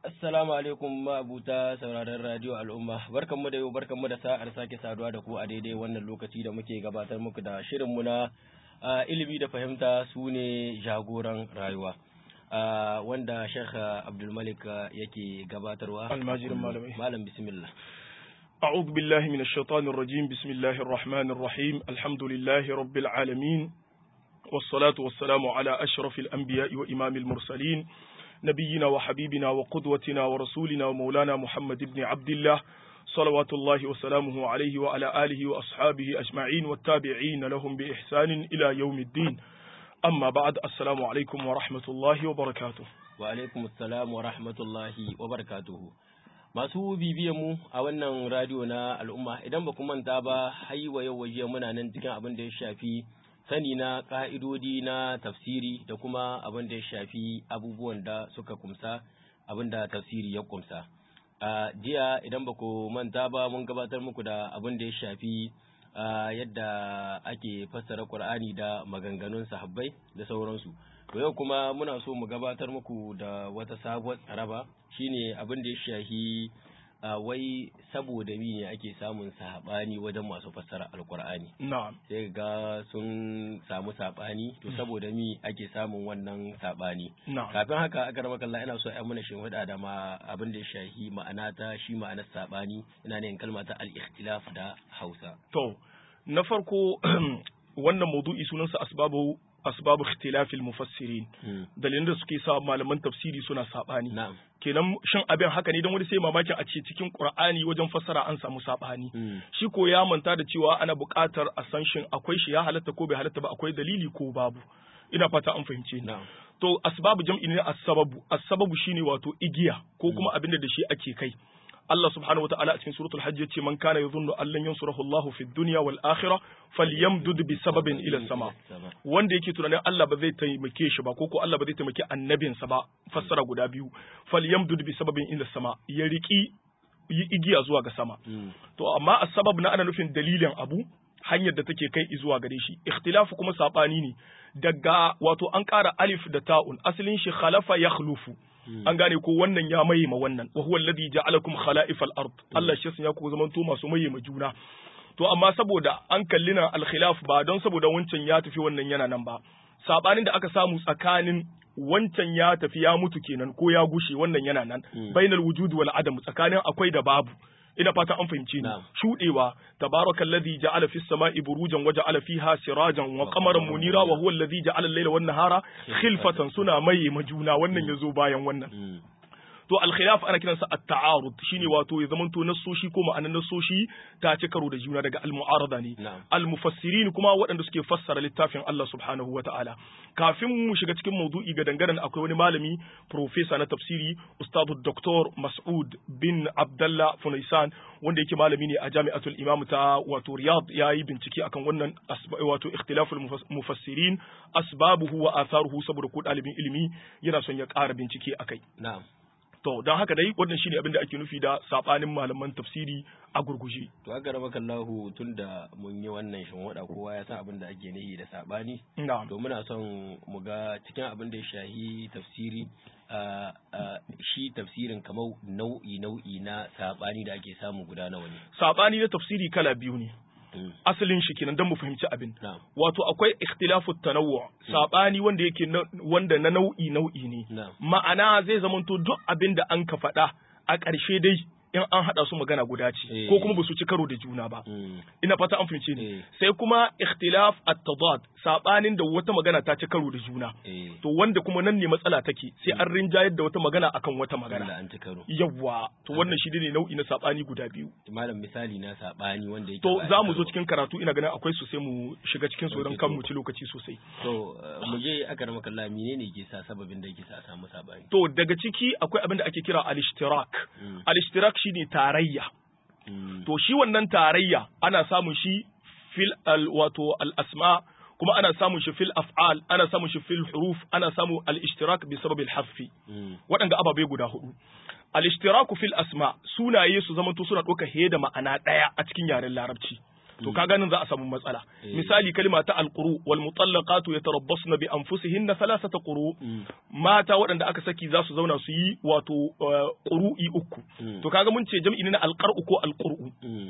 Assalamu alaikum ma'abuta sauraron radio al'umma barkanmu da yau barkanmu da sa'ar sake saduwa da ku a daidai wannan lokaci da muke gabatar muku da shirinmu na ilimi da fahimta su ne jagoran rayuwa wanda Sheikh Abdulmalik yake gabatarwa almajirin malamai malam bismillah أعوذ بالله من الشيطان الرجيم بسم الله الرحمن الرحيم الحمد لله رب العالمين والصلاة والسلام على أشرف الأنبياء وإمام المرسلين نبينا وحبيبنا وقدوتنا ورسولنا ومولانا محمد بن عبد الله صلوات الله وسلامه عليه وعلى آله وأصحابه أجمعين والتابعين لهم بإحسان إلى يوم الدين أما بعد السلام عليكم ورحمة الله وبركاته وعليكم السلام ورحمة الله وبركاته masu bibiyan mu a wannan radio na al'umma idan ba ku manta ba haiwa yau waje muna nan cikin abin da ya shafi sani na ƙa'idodi na tafsiri da kuma abin da ya shafi abubuwan da suka kumsa abin da tafsiri ya kumsa. A jiya idan ba ku manta ba mun gabatar muku da abin da ya shafi yadda ake fassara Ƙur'ani da maganganun sahabbai da sauransu. To yau kuma muna so mu gabatar muku da wata sabuwar tsaraba shine abin da ya shafi Uh, wai saboda mi ne ake samun saɓani wajen masu fassara alkur'ani na'am sai ga sun samu saɓani to saboda mi ake samun wannan saɓani na'am kafin haka aka rama kalla ina so ai mana shimfiɗa da ma abin da ya shahi ma'ana ta shi ma'anar saɓani ina ne kalma ta al-ikhtilaf da Hausa to na farko wannan maudu'i sunansa asbabu asbabu ikhtilafil mufassirin dalilin da suke sa malaman tafsiri suna sabani na'am kenan shin abin haka ne don wani sai mamakin a ce cikin qur'ani wajen fassara an samu sabani shi ko ya manta da cewa ana buƙatar a san shin akwai shi ya halatta ko bai halatta ba akwai dalili ko babu ina fata an fahimce ni na'am to asbabu jam'i ne as-sababu as-sababu shine wato igiya ko kuma abin da shi ake kai Allah subhanahu wa ta'ala a cikin suratul hajj yace man kana yadhunnu an lan yansurahu Allah fi dunya wal akhirah falyamdud bi sababin ila sama wanda yake tunanin Allah ba zai taimake shi ba ko ko Allah ba zai taimake annabinsa ba fassara guda biyu falyamdud bi sababin ila sama ya riki yi igiya zuwa ga sama to amma as-sabab na ana nufin dalilin abu hanyar da take kai zuwa gare shi ikhtilafu kuma sabani ne daga wato an ƙara alif da ta'un asalin shi khalafa yakhlufu an gane ko wannan ya maye ma wannan wa huwa alladhi ja'alakum khala'ifal ard Allah shi ya ku zaman to masu maye ma juna to amma saboda an kalli na al-khilaf ba don saboda wancan ya tafi wannan yana nan ba sabanin da aka samu tsakanin wancan ya tafi ya mutu kenan ko ya gushe wannan yana nan bainal wujud wal adam tsakanin akwai da babu ina fata an fahimci ni shudewa tabarakallazi ja'ala fis sama'i burujan wa ja'ala fiha sirajan wa qamaran munira wa huwa allazi ja'ala al-layla wan nahara khilfatan suna mai majuna wannan yazo bayan wannan to al-khilaf ana kiransa at-ta'arud shine wato ya zamanto nassoshi ko ma'anan nassoshi ta ci karo da juna daga al-mu'arada ne al-mufassirin kuma waɗanda suke fassara littafin Allah subhanahu wa ta'ala kafin mu shiga cikin maudu'i ga dangaren akwai wani malami professor na tafsiri ustadu Dr. Mas'ud bin Abdullah Funaisan wanda yake malami ne a Jami'atul Imam ta wato Riyadh yayi bincike akan wannan wato ikhtilaful mufassirin asbabuhu wa atharuhu saboda ko ɗalibin ilimi yana son ya ƙara bincike akai na'am To, don haka dai wannan shine abin da ake nufi da sabanin malaman tafsiri a gurguje. To, aka raba kallahu tun da mun yi wannan shinwaɗa kowa ya san abin da ake nihi da sabani. Na'am. To, muna son mu ga cikin abin da ya shahi tafsiri shi tafsirin kamar nau'i nau'i na sabani da ake samu guda nawa ne. Sabani na tafsiri kala biyu ne. asalin shi kenan don mu fahimci abin wato akwai ikhtilafu tanawwu sabani wanda yake wanda na nau'i nau'i ne ma'ana zai zamanto duk abin da an ka faɗa a ƙarshe dai in an haɗa su magana guda ce ko kuma ba su ci karo da juna ba ina fata an fahimce ni sai kuma ikhtilaf at-tadad sabanin da wata magana ta ci karo da juna to wanda kuma nan ne matsala take sai an rinjayar da wata magana akan wata magana yawwa to wannan shi ne nau'i na sabani guda biyu malam misali na sabani wanda yake to za mu zo cikin karatu ina ganin akwai su sai mu shiga cikin su don kan mu ci lokaci sosai to mu je aka rama kalla menene ke sa sababin da yake sa a samu sabani to daga ciki akwai abin da ake kira al-ishtirak al-ishtirak shine tarayya to shi wannan tarayya ana samun shi fil al wato al asma kuma ana samun shi fil af'al ana samun shi fil huruf ana samu al ishtirak bi sabab al hasfi waɗanda ababe guda hudu al ishtiraku fil asma sunaye su zamanto suna ɗauka he da ma'ana ɗaya a cikin yaren larabci to kaga nan za a samu matsala Eh. misali kalma ta alquru wal mutallaqatu yatarabbasna bi anfusihinna thalathata quru Mm. mata waɗanda aka saki za su zauna su yi wato uh, ƙuru'i uku Mm. to kaga mun ce jam'i ne na alqar'u ko alqur'u Mm.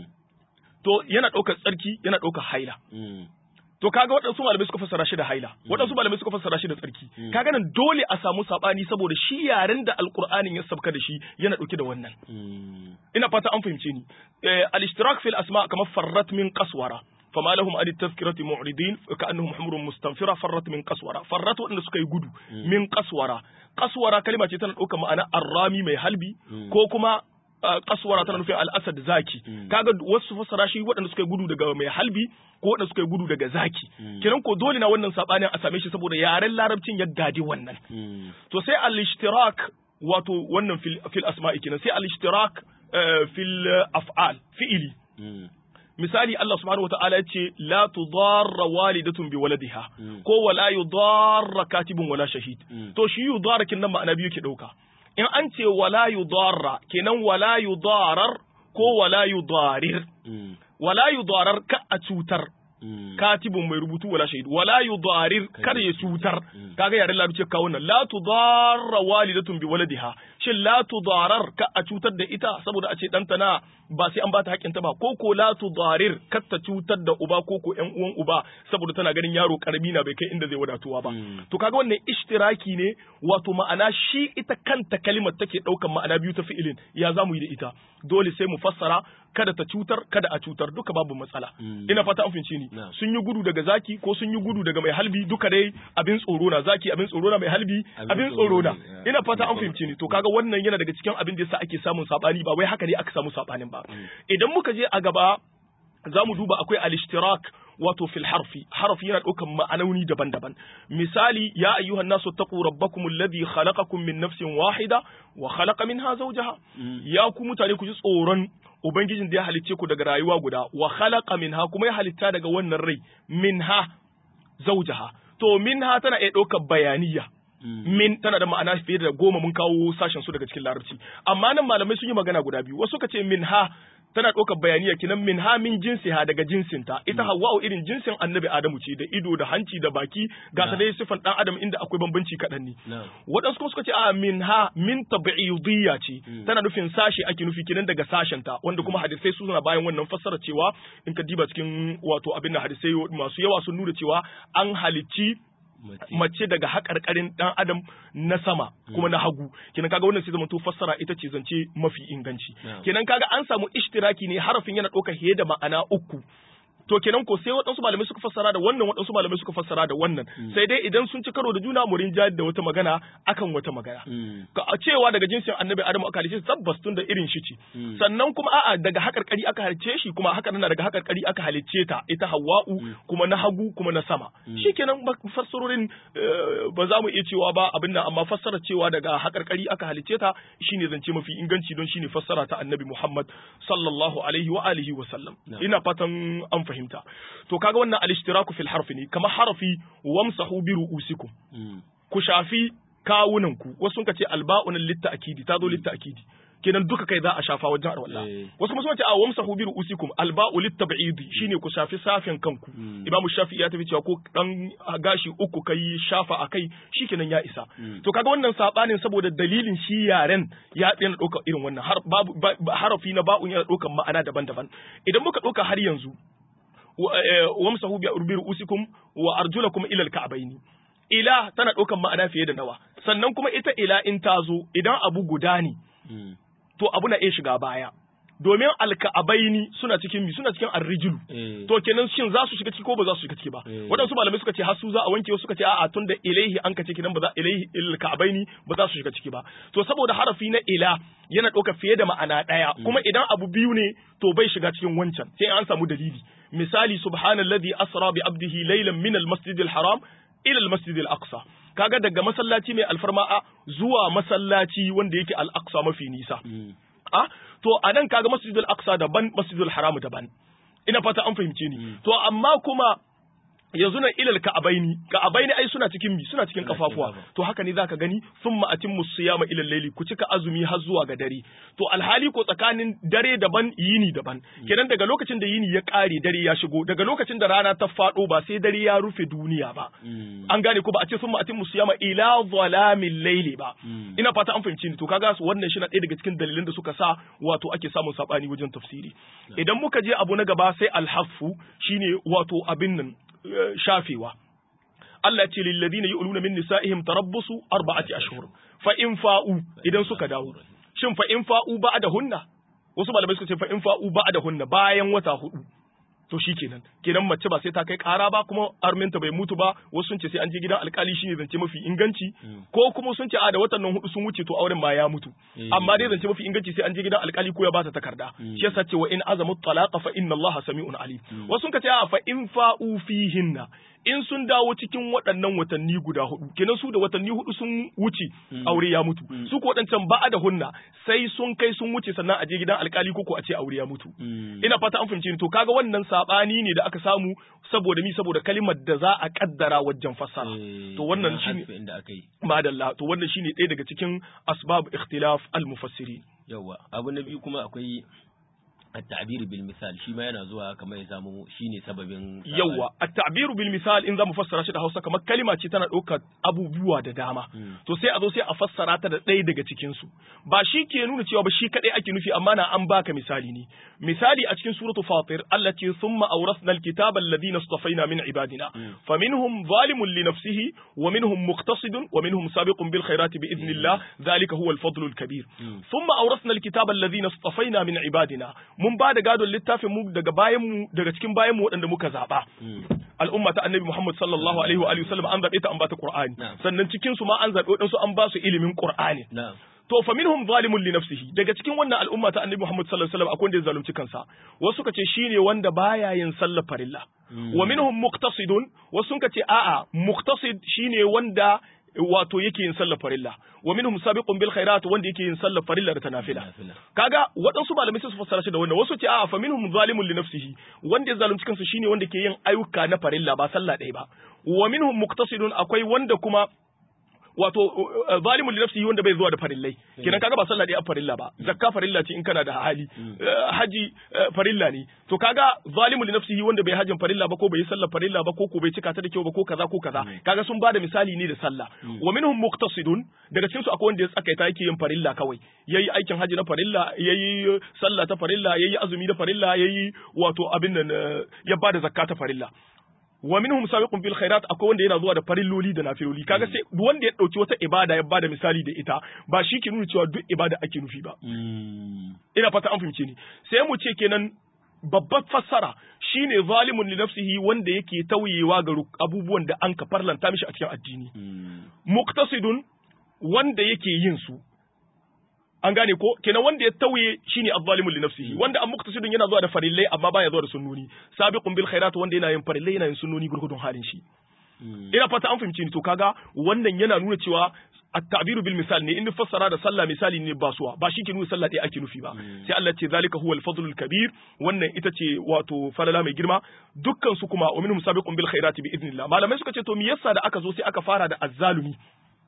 to yana ɗaukar tsarki yana ɗaukar haila Mm. to kaga waɗansu malamai suka fassara shi da haila waɗansu malamai suka fassara shi da tsarki Mm. kaga nan dole a samu sabani saboda shi yaren da alqur'anin ya sabka da shi yana ɗauke da wannan Mm. ina fata an fahimce ni eh, al-ishtirak fil asma kamar farrat min qaswara fama lahum an tazkirati mu'ridin ka'annahum humurun mustanfira farrat min qaswara farrat wanda suka yi gudu min qaswara qaswara kalma ce tana ɗaukar ma'ana arrami mai halbi Mm. ko kuma uh, qaswara tana nufin al-asad zaki Mm. kaga wasu fassara shi waɗanda suka yi gudu daga mai halbi ko waɗanda suka yi gudu daga zaki Mm. kiran ko dole na wannan sabanin a same shi saboda yaren larabcin ya gadi wannan Mm. to sai al-ishtirak wato wannan fil, fil asma'i kenan sai al-ishtirak eh, fil eh, af'al fi'ili Mm. misali Allah subhanahu wata'ala ya ce la tudarra walidatun bi waladiha Mm. ko wala yudarra katibun wala shahid Mm. to shi yudarra kin nan ma'ana biyu ke dauka in an ce wala yudarra kenan wala yudarar ko wala yudarir Mm. wala yudarar ka a cutar Mm. katibun mai rubutu wala shahid wala yudarir kada ya cutar Mm. kaga yaren larabci ka wannan la tudarra walidatun bi waladiha shin la tudarar ka a cutar da ita saboda a ce danta na ba sai an bata hakkin ta ba ko ko la tudarir kar ta cutar da uba ko ko ƴan uwan uba saboda tana ganin yaro karami na bai kai inda zai wadatuwa ba Mm. to kaga wannan ishtiraki ne wato ma'ana shi ita kanta kalimar take daukan ma'ana biyu ta fi'ilin ya zamu yi da ita dole sai mu fassara kada ta cutar kada a cutar duka babu matsala Mm. ina fata an fahimce ni Na'am. sun yi gudu daga zaki ko sun yi gudu daga mai halbi duka dai abin tsoro na zaki abin tsoro na mai halbi Abin abin tsoro tsoro na ne, ya. ina fata an fahimce ni to kaga wannan yana daga cikin abin da yasa ake samun sabani ba wai haka ne aka samu sabanin ba idan muka je a gaba za mu duba akwai al-ishtirak wato fil harfi harfi yana ɗaukan ma'anoni daban-daban misali ya ayyuhan nasu taqu rabbakum alladhi khalaqakum min nafsin wahida wa khalaqa minha zawjaha Mm. ya ku mutane ku ji tsoron ubangijin da ya halicce ku daga rayuwa guda wa khalaqa minha kuma ya halitta daga wannan rai minha zawjaha to minha tana iya ɗaukar bayaniya Mm. min tana da ma'ana fiye da goma mun kawo sashen su daga cikin larabci amma nan malamai sun yi magana guda biyu wasu ka ce min ha tana ɗaukar bayaniya kinan min ha min jinsi ha daga jinsinta ita hawa'u irin jinsin annabi adamu ce da ido da hanci da baki ga ta Na. dai sifan dan adam inda akwai bambanci kaɗan ne Na'am. waɗansu kuma suka ce a min ha min tabi'idiyya ce Mm. tana nufin sashi ake nufi kinan daga sashenta wanda kuma hadisai su suna bayan wannan fassara cewa in ka diba cikin wato abin da hadisai masu yawa sun nuna cewa an halicci Mace. mace daga haƙarƙarin ɗan adam na sama kuma na hagu kenan kaga wannan sai zama to fassara ita ce zance mafi inganci Na'am. kenan kaga an samu ishtiraki ne harafin yana ɗaukar fiye da ma'ana uku to kenan ko sai waɗansu malamai suka fassara da wannan waɗansu malamai suka fassara da wannan sai dai idan sun ci karo da juna mu rinjayar da wata magana akan wata magana Mm. ka a cewa daga jinsin annabi adamu aka halice shi tabbas tun da irin shi ce Mm. sannan kuma a'a daga hakarkari aka halice shi kuma haka nan daga hakarkari aka halice ta ita hawa'u kuma na hagu kuma na sama shikenan ba- fassarorin eh, ba za mu iya cewa ba abin nan amma fassara cewa daga hakarkari aka halice ta shine zance mafi inganci don shine fassara ta annabi Muhammad sallallahu alaihi wa alihi wa sallam Na'am. ina fatan an fahimta to kaga wannan al-ishtiraku fil harfi ne kamar harafi wamsahu bi ru'usikum Mm. ku shafi kawunanku wasu sun ce alba'un litta akidi ta zo litta akidi kenan duka kai za a shafa wajen arwalla Eh. wasu kuma sun ce a wamsahu bi ru'usikum alba'u litab'idi shine ku shafi safin kanku Mm. imam shafi'i ya tafi cewa ko dan gashi uku kai shafa akai shikenan ya isa Mm. to kaga wannan sabanin saboda dalilin shi yaren ya yana ɗaukar irin wannan har babu ba- ba- harafi na ba'un yana ɗaukar ma'ana daban-daban idan muka ɗauka har yanzu wa- eh, wamsahu bi bi ru'usikum wa arjulakum ila al-ka'bayn ila tana ɗaukan ma'ana fiye da nawa sannan kuma ita ila in ta zo idan abu guda ne Mm. to abu na iya shiga baya domin alka'abaini suna cikin mi suna cikin arrijulu Eh. to kenan shin za su shiga ciki ko ba za su shiga ciki ba Eh. waɗansu malamai suka ce har su za a wanke wasu suka ce a'a tun da ilaihi an kace kinan ba za ilaihi il ka'abaini ba za su shiga ciki ba to saboda harafi na ila yana ɗauka fiye da ma'ana ɗaya kuma idan abu biyu ne to bai shiga cikin wancan sai an samu dalili misali subhanallazi asra bi abdihi laylan min al haram ila al al-aqsa kaga daga masallaci mai alfarma a zuwa masallaci wanda yake al-aqsa mafi nisa Mm. a to a nan kaga masjidul aqsa daban masjidul haram daban ina fata an fahimce ni to amma kuma yanzu nan ilal ka'abaini ka'abaini ai suna cikin mi suna cikin Suna cikin kafafuwa kafa. to haka ne zaka gani thumma atimmu siyama ilal layli ku cika azumi har zuwa ga dare to alhali ko tsakanin dare daban yini daban kenan daga lokacin da yini ya kare dare ya shigo daga lokacin da rana ta fado ba sai dare ya rufe duniya ba Mm. an gane ko ba a ce thumma atimmu siyama ila zalamil layli ba Mm. ina fata an fahimci ni to kaga su wannan shi na ɗaya daga cikin dalilan da suka sa wato ake samun sabani wajen tafsiri idan muka je abu na gaba sai alhafu shine wato abin nan eh, shafewa Allah ya ce lil ladina yu'luna min nisa'ihim tarabbusu arba'ati ashhur fa in fa'u idan suka dawo shin fa in fa'u ba'da hunna wasu malamai suka ce fa in fa'u ba'da hunna bayan wata hudu to shi kenan kenan mace ba sai ta kai kara ba kuma arminta bai mutu ba wasu sun ce sai an je gidan alkali shine zance mafi inganci ko kuma sun ce a da watan nan hudu sun wuce to auren ma ya mutu Eh. amma dai zance mafi inganci sai an je gidan alkali ko ya ba ta takarda shi yasa ce wa in azamu talaqa fa inna allaha sami'un alim wasu sun ce a fa in fa'u fihinna in sun dawo cikin waɗannan watanni guda hudu kenan su da watanni hudu sun wuce aure ya mutu su ko waɗancan ba da hunna sai sun kai sun wuce sannan a je gidan alkali ko ko a ce aure ya mutu Mm. ina fata an fahimci ni to kaga wannan sabani ne da aka samu saboda mi saboda kalimar da za a kaddara wajen fassara Eh, to wannan na shine hasfi inda aka yi madalla to wannan shine ɗaya daga cikin asbab ikhtilaf al-mufassirin yawa abu na biyu kuma akwai at-ta'bir bil misal shi ma yana zuwa kamar ya samu shine sababin sabani. yawa at-ta'biru bil misal in zamu fassara shi da Hausa kamar kalima ce tana ɗaukar abubuwa da dama Mm. to sai a zo sai a fassara ta da ɗaya daga cikin su ba shi ke nuna cewa ba shi kadai ake nufi amma na an baka misali ne misali a cikin suratu fatir Allah ce summa awrasna al-kitaba alladhina istafaina min ibadina faminhum zalimun li nafsihi wa minhum muqtasidun wa minhum sabiqun bil khairati bi idnillah dhalika huwa al-fadlu al-kabir thumma awrasna al-kitaba alladhina istafaina min ibadina mun ba da gadon littafin mu daga bayan mu daga cikin bayan mu waɗanda muka zaba Mm. al'umma ta annabi Muhammad sallallahu alaihi wa alihi wasallam an zabe ta an ba ta Qur'ani Na'am. sannan cikin su ma an zabe wadansu an ba su ilimin Qur'ani na'am to fa minhum zalimun li nafsihi daga cikin wannan al'umma ta annabi Muhammad sallallahu alaihi wasallam akwai wanda ya zalunci kansa wasu suka ce shine wanda baya yin sallar farilla wa minhum muqtasidun wasu suka ce a'a muqtasid shine wanda wato yake yin sallar farilla wa minhum sabiqun bil khairat wanda yake yin sallar farilla da ta nafila Nafila. kaga waɗansu malamai sai su fassara shi da wannan wasu ce a'a fa minhum zalimun li nafsihi wanda ya zalunci kansa shine wanda ke yin ayyuka na farilla ba sallah ɗaya ba wa minhum muqtasidun akwai wanda kuma wato uh, zalimun li nafsihi wanda bai zuwa da farillai kenan kaga ba sallah ɗaya a farilla ba zakka farilla ce in kana da hali Uh, haji uh, farilla ne to kaga zalimun li nafsihi wanda bai hajin farilla ba ko bai yi sallar farilla ba ko ko bai cika ta da kyau ba ko kaza ko kaza kaga sun bada misali ne da sallah wa minhum muqtasidun daga cikin su akwai wanda ya tsakaita yake yin farilla kawai yayi aikin haji na farilla yayi uh, sallah ta farilla yayi azumi da farilla yayi wato abin nan uh, ya bada zakka ta farilla wa minhum sabiqun bil khairat akwai wanda yana zuwa da farilloli da nafiloli kaga sai wanda ya dauki wata ibada ya bada misali da ita ba shi ke nuna cewa duk ibada ake nufi ba Mm. ina fata an fahimce ni sai mu ce kenan babbar fassara shine zalimun li nafsihi wanda yake tauyewa ga ruk- abubuwan da an ka farlanta mishi a cikin addini Mm. muqtasidun wanda yake yin su an gane ko kenan wanda ya tauye shine azzalimun li nafsihi wanda an muqtasidun yana zuwa da farillai amma baya zuwa da sunnoni sabiqun bil khairat wanda yana yin farillai yana yin sunnoni gurgudun halin shi Mm. ina fata an fahimci ni to kaga wannan yana nuna cewa at-ta'biru bil misal ne in fassara da sallah misali ne ba suwa ba shi ke nuna sallah ɗaya ake nufi ba sai Allah ce zalika huwal fadlul kabir wannan ita ce wato falala mai girma dukkan su kuma wa minhum sabiqun bil khairati bi idnillah malamai suka ce to me yasa da aka zo sai aka fara da azzalumi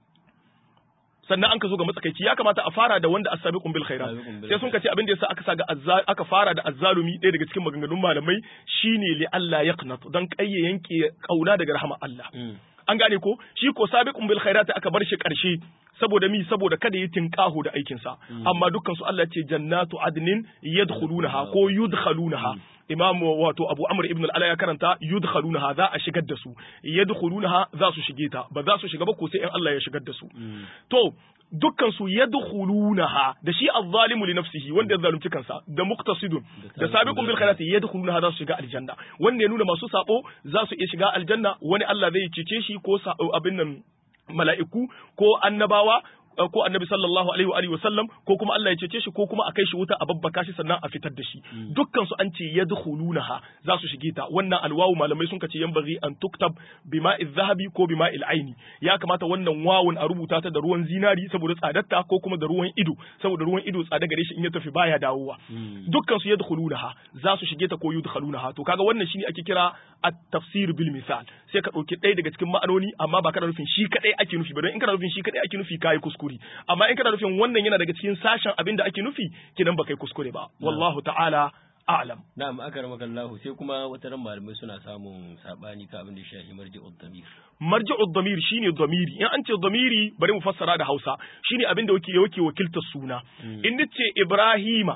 sannan an ka zo ga matsakaici ya kamata a fara da wanda as-sabiqun bil khairat Sabiqun bil sai sun ka ce abin da yasa aka sa ga azza- aka fara da azzalumi ɗaya daga cikin maganganun malamai shine li Allah yaqnat dan kayye yanke kauna daga rahama Allah Mm. an gane ko shi ko sabiqun bil khairati aka bar shi karshe saboda mi saboda kada yi tinkahu da aikin sa amma dukkan su Allah ce jannatu adnin yadkhulunaha ko yudkhalunaha imam wato abu amr ibn al-ala ya karanta yudkhalunaha za a shigar da su yadkhulunaha za su shige ta ba za su shiga ba ko sai in Allah ya shigar da su to dukkan su yadkhulunaha da shi az-zalimu li nafsihi wanda ya zalunci kansa da muqtasidun da sabiqun bil khairati yadkhulunaha za su shiga aljanna wanda ya nuna masu sabo za su iya shiga aljanna wani Allah zai cece shi ko sa- abin nan mala'iku ko annabawa ko annabi sallallahu alaihi wa alihi wasallam ko kuma Allah ya cece shi ko kuma a kai shi wuta a babbaka shi sannan a fitar da shi dukkan su an ce yadkhulunaha za su shige ta wannan alwawu malamai sun kace yanbaghi an tuktab bima'i zahabi ko bima'i aini ya kamata wannan wawun a rubuta ta da ruwan zinari saboda tsadarta ko kuma da ruwan ido saboda ruwan ido tsada gare shi in ya tafi baya dawowa dukkan su yadkhulunaha za su shige ta ko yudkhalunaha to kaga wannan shine ake kira at-tafsir bil misal sai ka dauki ɗaya daga cikin ma'anoni amma ba kana nufin shi kadai ake nufi ba don in kana nufin shi kadai ake nufi kai kuskure amma in kana nufin wannan yana daga cikin sashen abin da ake nufi kidan ba kai kuskure ba wallahu ta'ala a'lam na'am akramaka Allah sai kuma wata ran malamai suna samun sabani ka abin da shafi marji'ud damir marji'ud damir shine damiri in an ce damiri bari mu fassara da Hausa shine abin da yake yake wakiltar suna in nace Ibrahima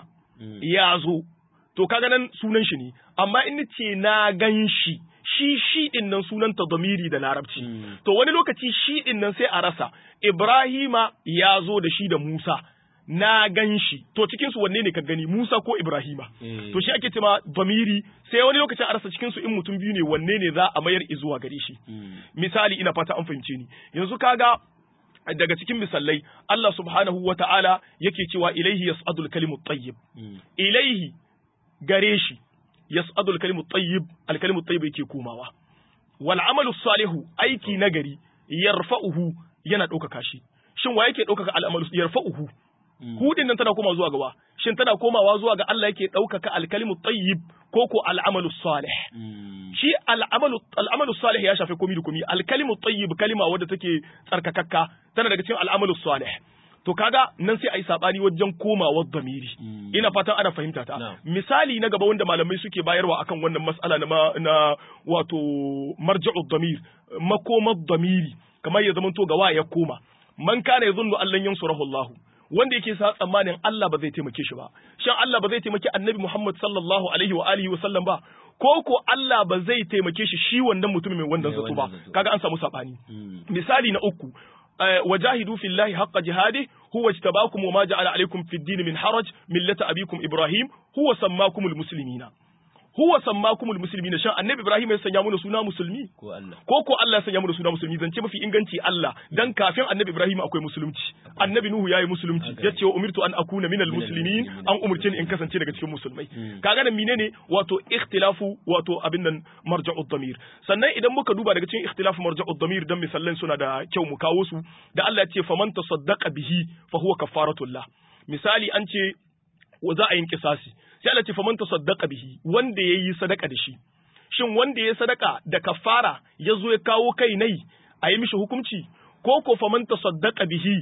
ya zo to kaga nan sunan shi ne amma in nace na gan shi shi shi din nan sunanta damiri da larabci to wani lokaci shi din nan sai a rasa Ibrahima ya zo da shi da Musa na gan shi to cikin su wanne ne ka gani Musa ko Ibrahima to shi ake cewa damiri sai wani lokacin a rasa cikin su in mutum biyu ne wanne ne za a mayar izuwa gare shi misali ina fata an fahimce ni yanzu kaga daga cikin misalai Allah subhanahu wa ta'ala yake cewa ilaihi yas'adul kalimut tayyib ilaihi gare shi yas'adul kalimut tayyib al kalimut tayyib yake komawa wal amalu salihu aiki nagari yarfa'uhu yana ɗaukaka shi shin wa yake ɗaukaka al amalu yarfa'uhu hudin nan tana komawa zuwa gaba shin tana komawa zuwa ga Allah yake ɗaukaka alkalimu tayyib ko ko al'amalu salih shi al'amalu al'amalu salih ya shafi komi da komi alkalimu tayyib kalima wadda take tsarkakakka tana daga cikin al'amalu salih to kaga nan sai ayi sabani wajen komawar damiri ina fatan ana fahimta ta misali na gaba wanda malamai suke bayarwa akan wannan mas'ala na na wato marja'u damir makomar damiri kamar ya zamanto ga wa ya koma man kana yazunnu allan yansurahu Allah wanda yake sa tsammanin Allah ba zai taimake shi ba shin Allah ba zai taimaki Annabi Muhammad sallallahu alaihi wa alihi wa sallam ba ko ko Allah ba zai taimake shi shi wannan mutumin mai wannan zato ba kaga an samu sabani misali na uku wajahidu fillahi haqqa jihadi huwa ijtabakum wa ma ja'ala alaykum fid din min haraj millata abikum ibrahim huwa sammakumul muslimina huwa sammakumul muslimina shan annabi ibrahim ya sanya mu suna musulmi ko Allah ko ko Allah ya sanya mu suna musulmi zance mafi inganci Allah dan kafin annabi ibrahim akwai musulunci annabi nuhu yayi musulunci yace wa umirtu an akuna minal muslimin an umurce ni in kasance daga cikin musulmai kaga nan menene wato ikhtilafu wato abin nan marja'ud damir sannan idan muka duba daga cikin ikhtilafu marja'ud damir dan misallan suna da kyau mu kawo su da Allah ya ce faman tasaddaqa bihi fa huwa kafaratullah misali an ce za a yin kisasi sai Allah ce faman tasaddaqa bihi wanda yayi sadaka da shi shin wanda yayi sadaka da kafara ya zo ya kawo kai nai a yi mishi hukunci ko ko faman tasaddaqa bihi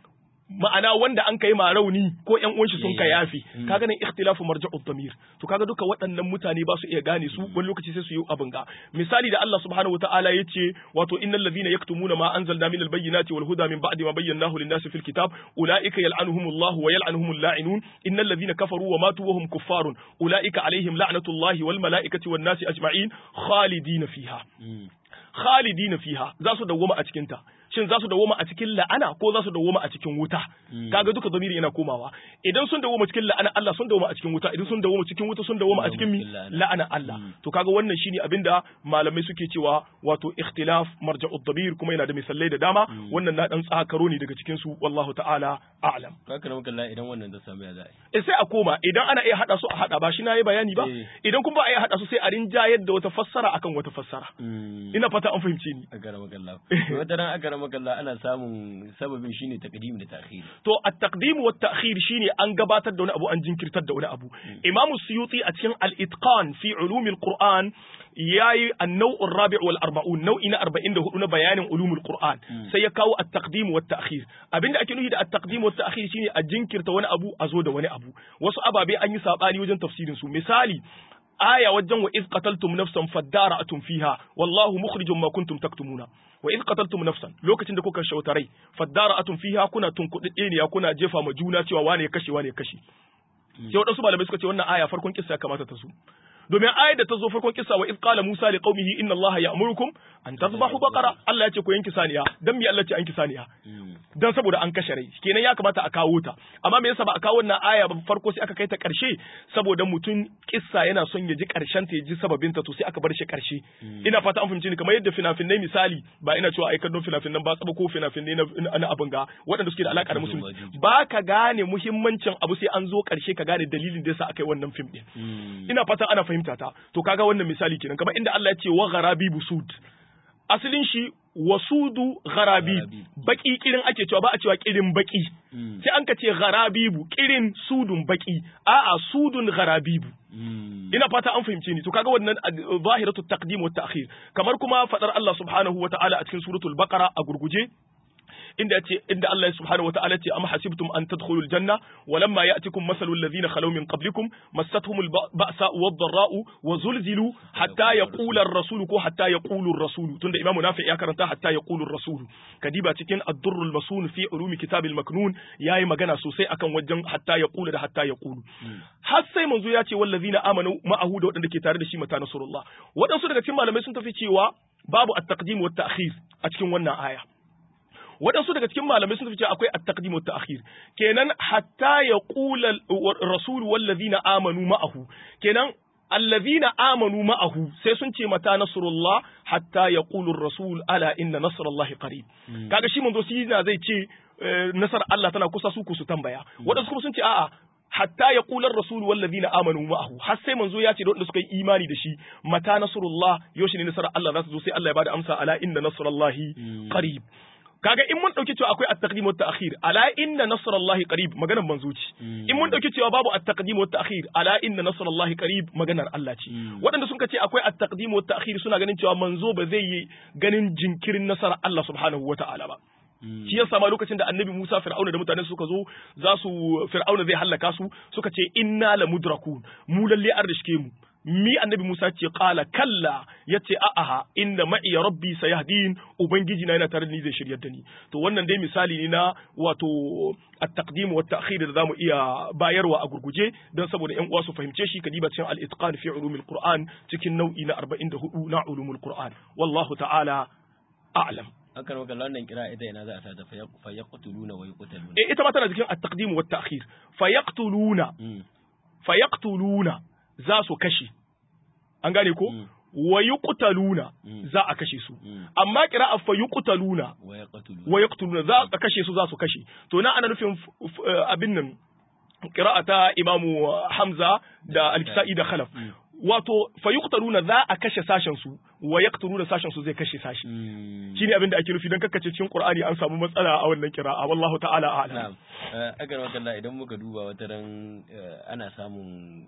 ma'ana wanda an kai ma rauni ko ƴan uwan shi sun kai yafi kaga nan ikhtilafu marja'ud damir to kaga duka waɗannan mutane ba su iya gane su wani lokaci sai su yi abin ga misali da Allah subhanahu wataala yace wato innal ladhina yaktumuna ma anzalna minal bayyinati wal huda min ba'di ma bayyanahu lin-nasi fil kitab ulaika yal'anuhumullahu wa yal'anuhumul la'inun innal ladhina kafaru wa matu wa hum kuffarun ulaika alaihim la'natullahi wal mala'ikati wan nasi ajma'in khalidina fiha khalidina fiha za su dawwama a cikin ta shin za su dawoma a cikin la'ana ko za su dawoma a cikin wuta kaga duka zamiri yana komawa idan sun dawoma cikin la'ana Allah sun dawoma a cikin wuta idan sun dawoma cikin wuta sun dawoma a cikin mi la'ana Allah to kaga wannan shine abinda malamai suke cewa wato ikhtilaf marja'ud dabir kuma yana da misalai da dama wannan na dan tsakaro ne daga cikin su wallahu ta'ala a'lam kaka maka Allah idan wannan da samu ya za'i eh sai a koma idan ana iya hada su a hada ba shi na yi bayani ba idan kuma ba a iya hada su sai a rinjayar da wata fassara akan wata fassara ina fata an fahimce ni a garama kallah wata ran a garama kallah ana samun sababin shine taqdim da ta'khir to at-taqdim wa at-ta'khir shine an gabatar da wani abu an jinkirtar da wani abu imamu suyuti a cikin al-itqan fi ulumil qur'an yayi an-naw' ar-rabi' wal arba'un nau'i na 44 na bayanin ulumul qur'an sai ya kawo at-taqdim wa at-ta'khir abinda ake nufi da at-taqdim wa at-ta'khir shine a jinkirta wani abu a zo da wani abu wasu ababe an yi sabani wajen tafsirin su misali aya wajen wa iz qataltum nafsan fadara'atum fiha wallahu mukhrijum ma kuntum taktumuna wa iz qataltum nafsan lokacin da kuka shauta rai fadara'atum fiha kuna tunkudde ne kuna jefa ma juna cewa wane ya kashe wane ya kashe sai wadansu malamai suka ce wannan aya farkon kissa ya kamata ta su domin ayar da ta zo farkon kissa wa id qala musa li qaumihi inna allaha ya'murukum an tadhbahu baqara Allah ya ce ku yanki saniya dan me Allah ce an ki saniya dan saboda an kashe rai kenan ya kamata a kawo ta amma me yasa ba a kawo wannan aya ba farko sai aka kai ta karshe saboda mutum kissa yana son ya ji karshen ta ya ji sababin ta to sai aka bar shi karshe ina fata an fahimci ni kamar yadda fina-finai misali ba ina cewa ai kallon fina-finan ba tsaba ko fina-finai na, na abin ga waɗanda suke da alaka da musulmi ba ka gane muhimmancin abu sai an zo karshe ka gane dalilin da yasa aka yi wannan fim din ina fata ana fahimta ta to kaga wannan misali kenan kamar inda Allah ya ce wa gharabi busud asalin shi wasudu gharabi baki kirin ake cewa ba a cewa kirin baki sai an ka ce gharabibu kirin sudun baki a'a sudun gharabibu ina fata an fahimce ni to kaga wannan zahiratu taqdim wa ta'khir kamar kuma fadar Allah subhanahu wa ta'ala a cikin suratul baqara a gurguje inda yace inda Allah subhanahu wa ta'ala ce am hasibtum an tadkhulul janna walamma ya'tikum mathalu alladhina khalaw min qablikum massatuhumul ba'sa wad-dharra'u wa zulzilu hatta yaqula ar-rasulu ko hatta yaqulu ar-rasulu tunda imamu nafi ya karanta hatta yaqulu ar-rasulu kadiba cikin ad-durrul masun fi ulumi kitabil maknun yayi magana sosai akan wajen hatta yaqulu da hatta yaqulu har sai manzo ya ce wallazina amanu ma'ahu da wadanda ke tare da shi mata nasrullah wadansu daga cikin malamai sun tafi cewa babu at-taqdim wa at-ta'khir a cikin wannan aya waɗansu daga cikin malamai sun fice akwai at-taqdim wa ta'khir kenan hatta yaqula rasul wallazina amanu ma'ahu kenan allazina amanu ma'ahu sai sun ce mata nasrullah hatta yaqulu rasul ala inna nasrallahi qarib kaga shi manzo shi zai ce nasar Allah tana kusa su ku su tambaya waɗansu kuma sun ce a'a hatta ya kular rasul wallazina amanu ma'ahu har sai manzo ya ce da wanda suka yi imani da shi mata nasrullah yoshi ne nasarar Allah za su zo sai Allah ya bada amsa ala inna nasrallahi qarib kaga in mun dauki cewa akwai at-taqdim wa at-ta'khir ala inna nasrallahi qarib maganar manzo ce in mun dauki cewa babu at-taqdim wa at-ta'khir ala inna nasrallahi qarib maganar Allah ce waɗanda sun ce akwai at-taqdim wa at-ta'khir suna ganin cewa manzo ba zai yi ganin jinkirin nasarar Allah subhanahu wa ta'ala ba shi yasa ma lokacin da annabi Musa Fir'auna da mutanen suka zo za su Fir'auna zai hallaka su suka ce inna la mudrakun mu lalle an rishke mu mi annabi Musa ce qala kalla yace a'aha inna ma'i rabbi sayahdin ubangiji na yana tare da ni zai shiryar da ni to wannan dai misali ne na wato at-taqdim wa at-ta'khir da zamu iya bayarwa a gurguje dan saboda ƴan uwa su fahimce shi kadiba cikin al-itqan fi ulumil qur'an cikin nau'i na 44 na ulumul qur'an wallahu ta'ala a'lam akan maka wannan kira ita ina za a sa ta fa yaqtuluna wa yuqtaluna eh ita ma tana cikin at-taqdim wa at-ta'khir fa yaqtuluna fa yaqtuluna za su kashe an gane ko wa yuqtaluna za a kashe su amma qira'a fa yuqtaluna wa yaqtuluna za a kashe su za su kashe to na ana nufin abin nan qira'a ta imamu Hamza da al-Kisa'i da Khalaf wato fa yuqtaluna za a kashe sashen su wa yaqtuluna sashen su zai kashe sashi shine abin da ake nufi dan kakkace cikin Qur'ani an samu matsala a wannan qira'a wallahu ta'ala a'lam na'am agar wakalla idan muka duba wata ran ana samun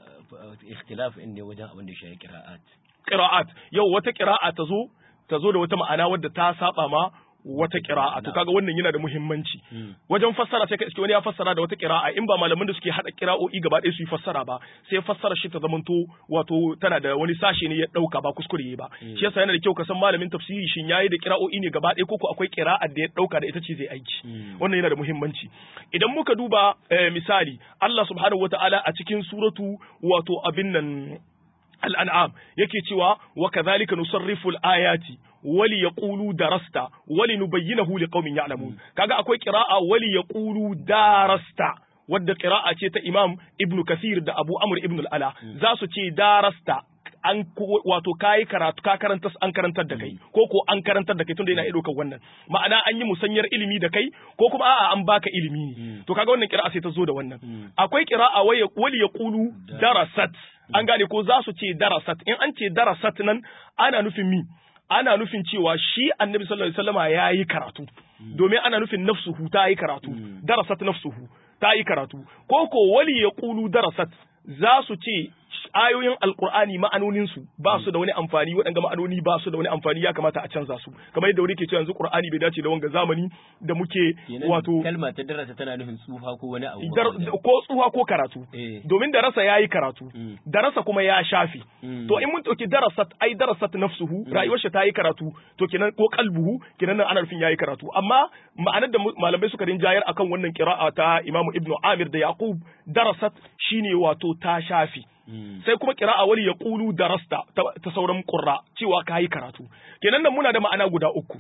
ikhtilaf in ne wajen abin da shi qira'at qira'at yau wata qira'a ta zo ta zo da wata ma'ana wadda ta saba ma wata qira'a to kaga wannan yana da muhimmanci wajen fassara sai ka iske wani ya fassara da wata qira'a in ba malaman da suke hada qira'o'i gaba ɗaya su yi fassara ba sai fassara shi ta zamanto wato tana da wani sashe ne ya dauka ba kuskure ba shi yasa yana da kyau ka san malamin tafsiri shin yayi da qira'o'i ne gaba ɗaya ko akwai qira'a da ya dauka da ita ce zai aiki wannan yana da muhimmanci idan muka duba misali Allah subhanahu wataala a cikin suratu wato abin nan al'an'am yake cewa wa kadhalika nusarrifu al-ayati wali yaqulu darasta wali nubayyinahu liqaumin ya'lamun kaga akwai qira'a wali yaqulu darasta wadda qira'a ce ta Imam Ibn Kathir da Abu Amr ibn al-Ala za su ce darasta an wato kayi karatu ka karanta an karantar da kai ko ko an karantar da kai tunda yana iya ɗaukar wannan ma'ana an yi musanyar ilimi da kai ko kuma a'a an baka ilimi ne to kaga wannan qira'a sai ta zo da wannan akwai qira'a wali yaqulu darasat an gane ko za su ce darasat in an ce darasat nan ana nufin mi ana nufin cewa shi annabi sallallahu alaihi wasallama ya yi karatu domin ana nufin nafsuhu ta yi karatu darasat nafsuhu ta yi karatu ko ko wali ya kulu darasat za su ce ayoyin alkur'ani ma'anoninsu ba su da wani amfani waɗanda ma'anoni ba su da wani amfani ya kamata a canza su kamar yadda wani ke cewa yanzu qur'ani bai dace da wanga zamani da muke wato kalma ta darasa tana nufin tsufa ko wani abu ko tsufa ko karatu domin darasa yayi karatu darasa kuma ya shafi to in mun dauki darasat ai darasat nafsuhu rayuwar shi ta yi karatu to kenan ko kalbuhu kenan nan ana nufin yayi karatu amma ma'anar da malamai suka rinjayar akan wannan qira'a ta Imam Ibn Amir da Yaqub darasat shine wato ta shafi sai kuma qira'a wali yaqulu darasta ta sauran qurra cewa kai karatu kenan nan muna da ma'ana guda uku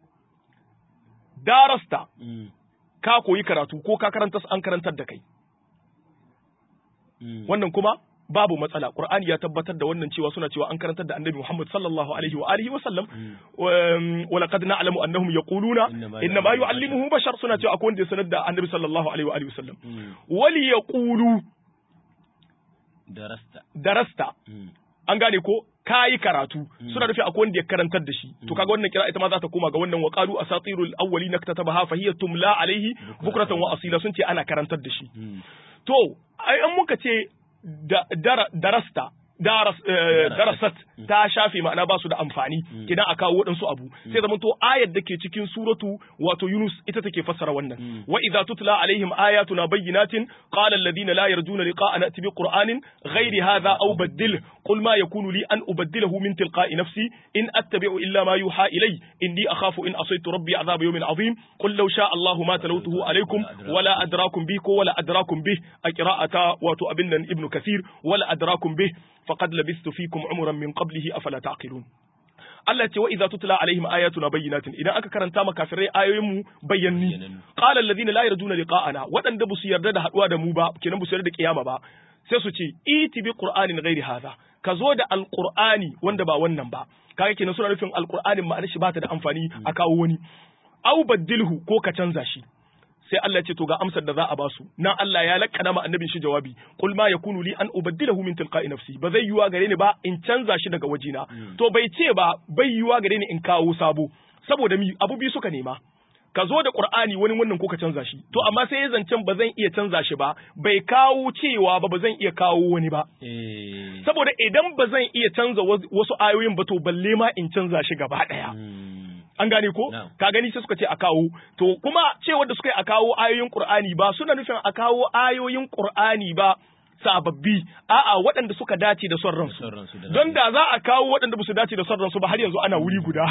darasta ka koyi karatu ko ka karanta an karantar da kai wannan kuma babu matsala qur'ani ya tabbatar da wannan cewa suna cewa an karantar da annabi Muhammad sallallahu alaihi wa alihi wa sallam wa laqad na'lamu annahum yaquluna inna ma yu'allimuhu bashar suna cewa akwai wanda ya sanar da annabi sallallahu alaihi wa alihi wa sallam wali yaqulu darasta darasta an gane ko kayi karatu suna nufi akwai wanda ya karantar da shi to kaga wannan kira ita ma za ta koma ga wannan waqalu asatirul awwalina katabaha fa hiya tumla alaihi bukratan wa asila sun ce ana karantar da shi to ai an muka ce darasta darasat ta shafe ma'ana ba su da amfani idan a kawo waɗansu abu sai zama to ayar da ke cikin suratu wato Yunus ita take fassara wannan wa idza tutla alaihim ayatuna bayyinatin qala alladhina la yarjuna liqa'ana ati bi qur'anin ghairi hadha aw baddil qul ma yakunu li an ubaddilahu min tilqa'i nafsi in attabi'u illa ma yuha ilay inni akhafu in asaytu rabbi adhab yawmin azim qul law sha Allahu ma talawtuhu alaykum wala adrakum bi ko wala adrakum bi a qira'ata wato abin nan ibnu kathir wala adrakum bi faqad labistu fikum umran min qablihi afala taqilun Allah ce wa idza tutla alaihim ayatuna bayyinatin idan aka karanta maka kafirai ayoyin mu bayyanni qala alladhina la yarjuna liqa'ana wadanda bu su yarda da haduwa da mu ba kenan bu su yarda da kiyama ba sai su ce iti bi qur'anin ghairi hadha ka zo da alqur'ani wanda ba wannan ba kaga kenan suna nufin alqur'anin ma'anar shi ba ta da amfani a kawo wani au baddilhu ko ka canza shi sai Allah ce to ga amsar da za a basu nan Allah ya lakkana ma annabin shi jawabi qul ma yakunu li an ubaddilahu min tilqa'i nafsi ba zai yiwa gare ni ba in canza shi daga wajina to bai ce ba bai yiwa gare ni in kawo sabo saboda mi abu bi suka nema ka zo da Qur'ani wani wannan ko ka canza shi to amma sai ya zancen ba zan iya canza shi ba bai kawo cewa ba ba zan iya kawo wani ba saboda idan ba zan iya canza wasu ayoyin ba to balle ma in canza shi gaba daya an gane ko ka gani sai suka ce a kawo to kuma cewar da suka yi a kawo ayoyin Qur'ani ba suna nufin a kawo ayoyin Qur'ani ba sababbi a'a waɗanda suka dace da son ransu don da za a kawo waɗanda ba su dace da son ransu ba har yanzu ana wuri guda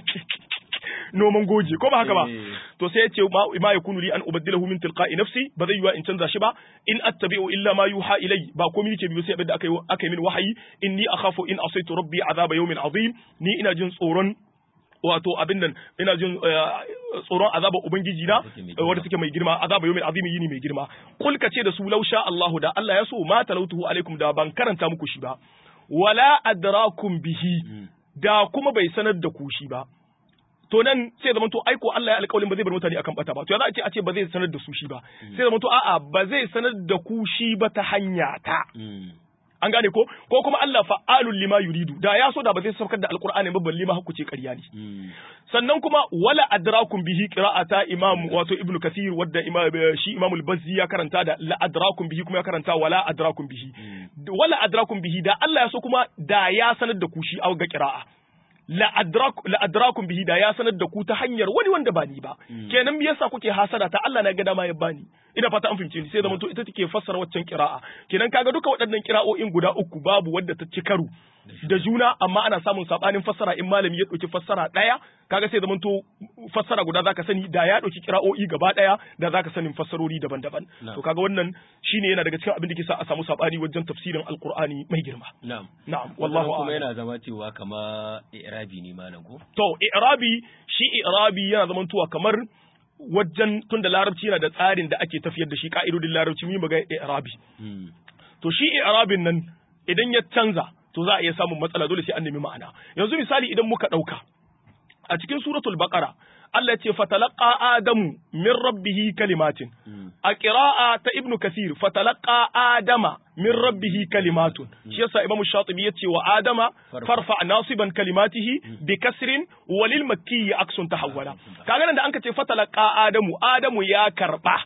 noman goje ko ba haka ba to sai ya ce ma yakunu li an ubaddilahu min tilqa'i nafsi ba zai yiwa in canza shi ba in attabi'u illa ma yuha ilai ba komai nake biyo sai abin da aka yi aka yi min wahayi inni akhafu in asaitu rabbi azaba yawmin azim ni ina jin tsoron wato abin nan ina jin tsoron azaba ubangiji na wanda take mai girma azaba yawmin azimi yini mai girma kul ce da su lausha Allahu da Allah ya so ma talautuhu alaikum da ban karanta muku shi ba wala adrakum bihi da kuma bai sanar da ku shi ba to nan sai zama to aiko Allah ya alƙawarin ba zai bar mutane akan bata ba to ya za a ce a ce ba zai sanar da su shi ba sai zama to a'a ba zai sanar da ku shi ba ta hanya ta an gane ko ko kuma Allah fa'alul lima yuridu da ya so da ba zai saukar da alqur'ani ba balle ma hukuce ƙarya ne sannan kuma wala adrakum bihi qira'ata imam wato ibnu kathir wadda imam shi imam al-bazzi ya karanta da la adrakum bihi kuma ya karanta wala adrakum bihi wala adrakum bihi da Allah ya so kuma da ya sanar da ku shi a ga qira'a la adrakum bihi da ya sanar da ku ta hanyar wani wanda ba ni ba kenan me yasa kuke hasada ta Allah na ga dama ya bani ina fata an fahimce ni sai zaman to ita take fassara waccan kira'a kenan kaga duka waɗannan kira'o'in guda uku babu wadda ta ci karo da juna amma ana samun sabanin fassara in malami ya ɗauki fassara ɗaya kaga sai zaman to fassara guda zaka sani da ya ɗauki kira'o'i gaba ɗaya da zaka sanin fassarori daban-daban to kaga wannan shine yana daga cikin abin da ke sa a samu sabani wajen tafsirin alqur'ani mai girma na'am na'am wallahu kuma yana zama cewa kama i'rabi ne malam ko to i'rabi shi i'rabi yana zamantowa kamar wajen tun da larabci yana da tsarin da ake tafiyar da shi ka'idodin larabci mun ga i'rabi to shi i'rabin nan idan ya canza to za a iya samun matsala dole sai an nemi ma'ana yanzu misali idan muka dauka a cikin suratul baqara Allah ce fatalaqa adamu min rabbihi kalimatin a qira'a ta ibnu kasir fatalaqa adama min rabbihi kalimatun shi yasa imamu shatibi yace wa adama farfa nasiban kalimatihi bi kasrin walil makki aksun tahawwala kaga nan da anka ce fatalaqa adamu adamu ya karba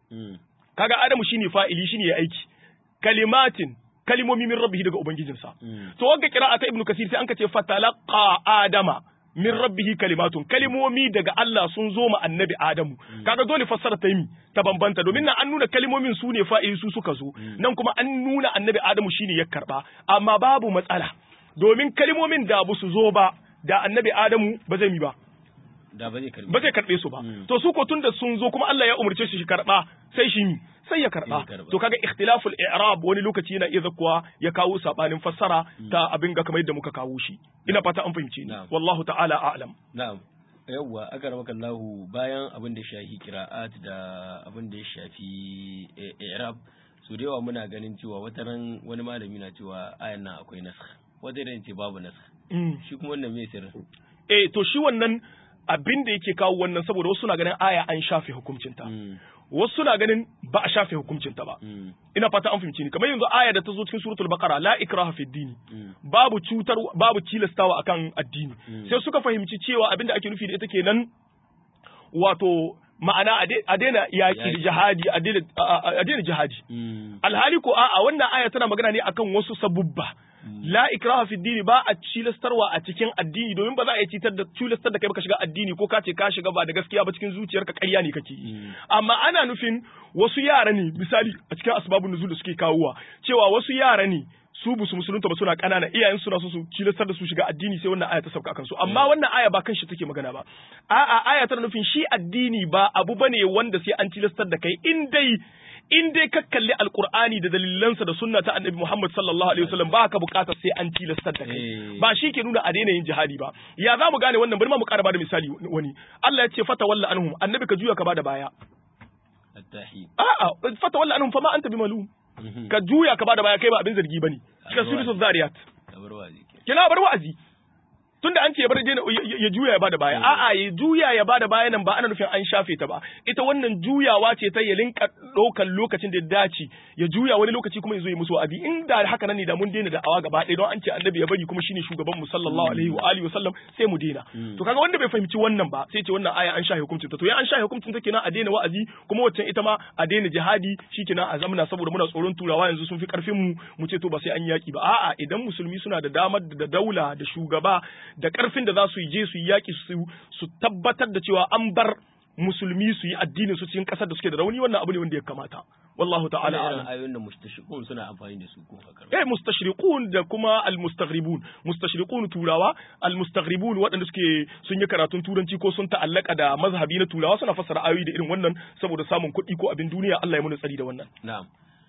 kaga adamu shine fa'ili shine ya aiki kalimatin kalimomi min rabbihi daga ubangijinsa to wanga qira'a ta ibnu kasir sai anka ce fatalaqa adama min rabbihi kalimatun kalimomi daga Allah sun zo ma annabi Adamu kaga dole fassara ta yi ta bambanta domin nan an nuna kalimomin su ne fa'ili su suka zo nan kuma an nuna annabi Adamu shine ya karba amma babu matsala domin kalimomin da ba su zo ba da annabi Adamu ba zai mi ba da ba zai karbe ba zai karbe su ba to su ko tunda sun zo kuma Allah ya umurce shi shi karba sai shi sai ya karba to kaga ikhtilaful i'rab wani lokaci yana iya zakkuwa ya kawo sabanin fassara ta abin ga kamar yadda muka kawo shi ina fata an fahimce ni wallahu ta'ala a'lam na'am yawwa aka ramaka Allahu bayan abin da shafi qira'at da abin da ya shafi i'rab su da yawa muna ganin cewa wata ran wani malami na cewa ayan nan akwai nasakh wata ran ce babu nasakh shi kuma wannan me sirrin eh to shi wannan abin da yake kawo wannan saboda wasu na ganin aya an shafe hukuncinta wasu na ganin ba a shafe hukuncinta ba ina fata an fahimci ni kamar yanzu aya da ta zo cikin suratul baqara la ikraha fi dini babu cutar babu tilastawa akan addini sai suka fahimci cewa abin da ake nufi da ita kenan wato ma'ana a daina yaki da jihadi a daina jihadi alhali ko a'a wannan aya tana magana ne akan wasu sabubba la ikraha fi dini ba a cilastarwa a cikin addini domin ba za a yi citar da cilastar da kai baka shiga addini ko ka ce ka shiga ba da gaskiya ba cikin zuciyarka ƙarya ne kake amma ana nufin wasu yara ne misali a cikin asbabun nuzul da suke kawowa cewa wasu yara ne su busu musulunta ba suna ƙanana iyayen suna so su cilastar da su shiga addini sai wannan aya ta sauka kansu amma wannan aya ba kan shi take magana ba a'a aya tana nufin shi addini ba abu bane wanda sai an cilastar da kai in dai in dai ka kalli alkur'ani da dalilansa da sunna ta annabi Muhammad sallallahu alaihi wasallam ba ka bukatar sai an tilastar da kai ba shi ke nuna a daina yin jihadi ba ya za mu gane wannan bari ma mu ƙara bada misali wani Allah ya ce fata walla anhum annabi ka juya ka bada baya a'a fata walla anhum fama anta bimalum ka juya ka bada baya kai ba abin zargi bane cikin suratul zariyat kina bar wa'azi tunda an ce ya bar ya juya ya bada baya a'a ya juya ya bada baya nan ba ana nufin an shafe ta ba ita wannan juyawa ce ta ya linka ɗaukan lokacin da ya dace ya juya wani lokaci kuma ya zo ya musu wa'azi in da haka nan ne da mun daina da awa gaba ɗaya don an ce annabi ya bari kuma shine shugaban mu sallallahu alaihi wa alihi wa sallam sai mu daina to kaga wanda bai fahimci wannan ba sai ce wannan aya an shafe hukuncin ta to ya an shafe hukuncin ta kenan a daina wa'azi kuma waccan ita ma a daina jihadi shikenan a zamana saboda muna tsoron turawa yanzu sun fi karfin mu mu ce to ba sai an yaki ba a'a idan musulmi suna da damar da daula da shugaba da ƙarfin da za su yi je su yi yaƙi su tabbatar da cewa an bar musulmi su yi addinin su cikin ƙasar da suke da rauni wannan abu ne wanda ya kamata wallahu ta'ala alam ayoyin da mustashriqun suna amfani da su ko haka eh mustashriqun da kuma almustaghribun mustashriqun turawa almustaghribun waɗanda suke sun yi karatun turanci ko sun ta'allaka da mazhabi na turawa suna fassara ayoyi da irin wannan saboda samun kuɗi ko abin duniya Allah ya muna tsari da wannan na'am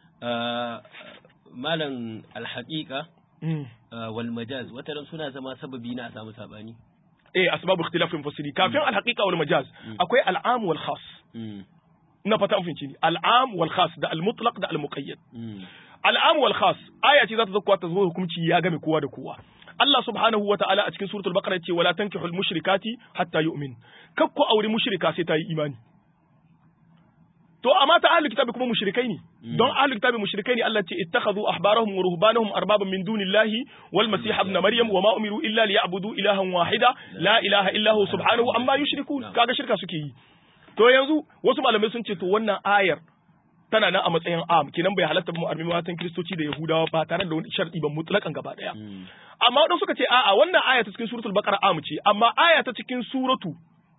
malam alhaqiqa wal majaz wataran suna zama sababi na a samu sabani eh asbabu ikhtilafin fasiri kafin al haqiqa wal majaz akwai al am wal khas ina fata an fahimci ni al am wal khas da al mutlaq da al muqayyad al am wal khas aya ce za ta zakwa ta zo hukunci ya game kowa da kowa Allah subhanahu wa ta'ala a cikin suratul baqara ya ce wala tankihul mushrikati hatta yu'min kakku aure mushrika sai ta yi imani to amma ta ahlul kitabi kuma mushrikai ne don ahlul kitabi mushrikai ne Allah ce ittakhadhu ahbarahum wa ruhbanahum arbaban min dunillahi wal masih ibn maryam wa ma umiru illa liya'budu ilahan wahida la ilaha illa hu subhanahu amma yushrikun kaga shirka suke yi to yanzu wasu malamai sun ce to wannan ayar tana nan a matsayin am kenan bai halatta mu armi matan kristoci da yahudawa ba tare da wani sharɗi ba mutlakan gaba daya amma wadanda suka ce a'a wannan aya ta cikin suratul baqara am ce amma aya ta cikin suratu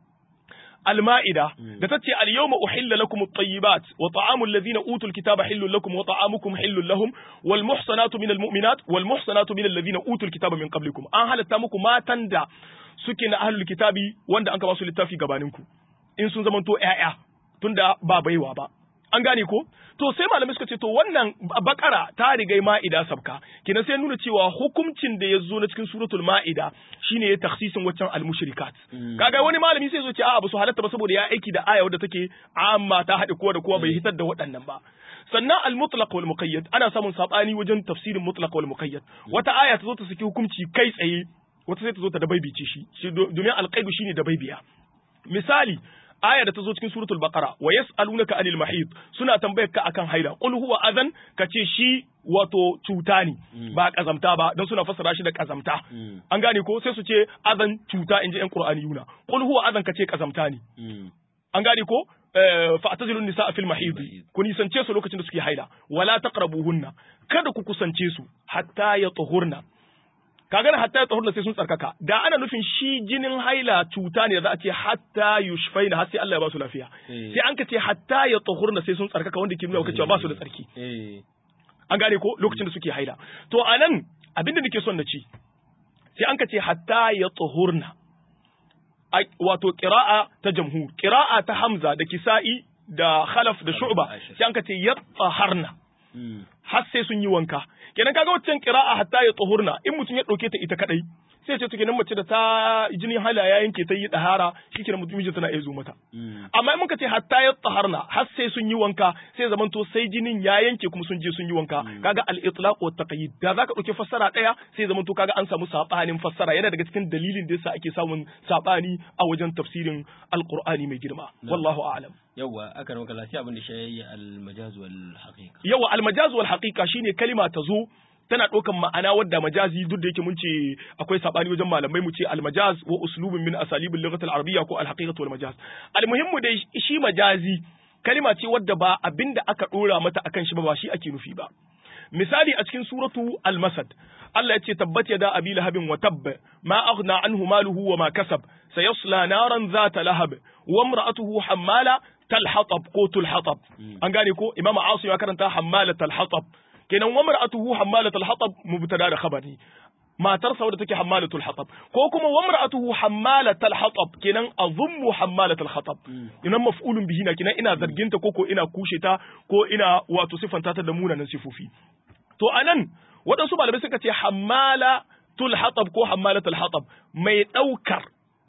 المائدة دتتي اليوم أحل لكم الطيبات وطعام الذين أوتوا الكتاب حل لكم وطعامكم حل لهم والمحصنات من المؤمنات والمحصنات من الذين أوتوا الكتاب من قبلكم أن هل تامكم ما تندى سكن أهل الكتاب وند أنك واسو للتافي قبانكم إن سن زمن تو إعيا تندى بابي وابا an gane ko to sai malamai suka ce to wannan bakara ta riga ma'ida sabka kina sai nuna cewa hukuncin da ya zo na cikin suratul ma'ida shine ya takhsisin waccan al-mushrikat kaga wani malami sai zo ce a'a ba su halatta ba saboda ya aiki da aya wadda take amma ta haɗe kowa da kowa bai hitar da waɗannan ba sannan al-mutlaq wal muqayyad ana samun sabani wajen tafsirin mutlaq wal muqayyad wata aya ta zo ta saki hukunci kai tsaye wata sai ta zo ta dabaibice shi domin al-qaidu shine dabaibiya misali aya da ta zo cikin suratul baqara wa yas'alunaka anil mahid suna tambayar ka akan haila qul huwa adhan kace shi wato cuta ne ba kazamta ba dan suna fassara shi da kazamta an gane ko sai su ce adhan cuta inji yan qur'ani yuna qul huwa adhan kace kazamta ne an gane ko fa'tazilun nisaa fil mahid ku nisance su lokacin da suke haila wala taqrabuhunna kada ku kusance su hatta yatuhurna kaga hatta ya tsahurna sai sun tsarkaka da ana nufin shi jinin haila cuta ne da za a ce hatta yushfaina har sai Allah ya ba su lafiya sai an ka ce hatta ya tsahurna sai sun tsarkaka wanda ke nuna cewa ba su da tsarki an gane ko lokacin da suke haila to anan abin da nake son na ci sai an ka ce hatta ya tsahurna wato qira'a ta jamhur qira'a ta hamza da kisa'i da khalaf da shu'ba sai an ka ce yatahharna har sai sun yi wanka kenan kaga waccan qira'a hatta ya tsohurna in mutum ya dauke ta ita kadai sai ce to kenan mace da ta jini hala ya yanke ta yi dahara shikenan mutum mijin tana iya zo mata amma in muka ce hatta ya tsaharna har sai sun yi wanka sai zaman to sai jinin ya yanke kuma sun je sun yi wanka kaga al itlaq wa taqyid da zaka dauke fassara daya sai zaman to kaga an samu sabanin fassara yana daga cikin dalilin da yasa ake samun sabani a wajen tafsirin alqur'ani mai girma wallahu a'lam yawa aka maka lafiya abin da shi al majaz wal haqiqa yawa al majaz wal haqiqa shine kalima ta zo tana ɗaukan ma'ana wadda majazi duk da yake mun ce akwai sabani wajen malamai mu ce almajaz wa uslubun min asalibil lughat al-arabiyya ko al-haqiqatu wal majaz almuhimmu dai shi majazi kalima ce wadda ba abinda aka dora mata akan shi ba ba shi ake nufi ba misali a cikin suratu al-masad Allah ya ce tabbat yada abi lahabin wa tabb ma aghna anhu maluhu wa ma kasab sayasla naran zata lahab wa imra'atuhu hammala talhatab ko tulhatab an gane ko imam asim ya karanta hammala talhatab kenan wa mar'atuhu hammalatul hatab mubtada da khabari matar sa wadda take hammalatul hatab ko kuma wa mar'atuhu hammalatul hatab kenan azummu hammalatul hatab inan maf'ulun bihi na kenan ina zarginta ko ko ina kushe ta ko ina wato sifanta ta da munanan sifofi to anan waɗansu malamai suka ce hammalatul hatab ko hammalatul hatab mai ɗaukar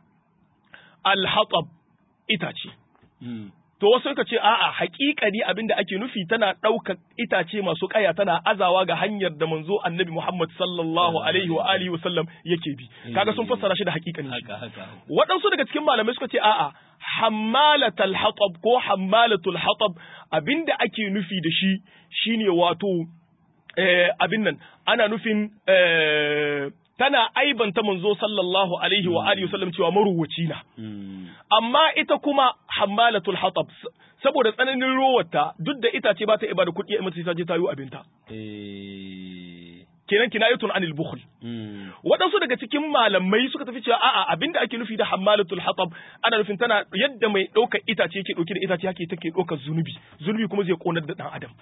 al hatab itace to wasu suka ce a'a haƙiƙani abin da ake nufi tana ɗaukar itace masu ƙaya tana azawa ga hanyar da manzo annabi Muhammad sallallahu alaihi wa alihi wasallam yake bi kaga sun fassara shi da haƙiƙani waɗansu daga cikin malamai suka ce a'a hammalatul hatab ko hammalatul hatab abinda ake nufi da shi shine wato abin nan ana nufin tana aibanta manzo sallallahu alaihi wa alihi wasallam cewa maruwaci na amma ita kuma hammalatul hatab saboda tsananin rowarta duk da itace ba ta iba da kuɗi mata ta je ta yi abinta kenan kinayatun anil bukhl waɗansu daga cikin malamai suka tafi cewa a'a abinda ake nufi da hammalatul hatab ana nufin tana yadda mai ɗaukar itace yake ɗauke da itace yake take ɗaukar zunubi zunubi kuma zai ƙonar da ɗan adam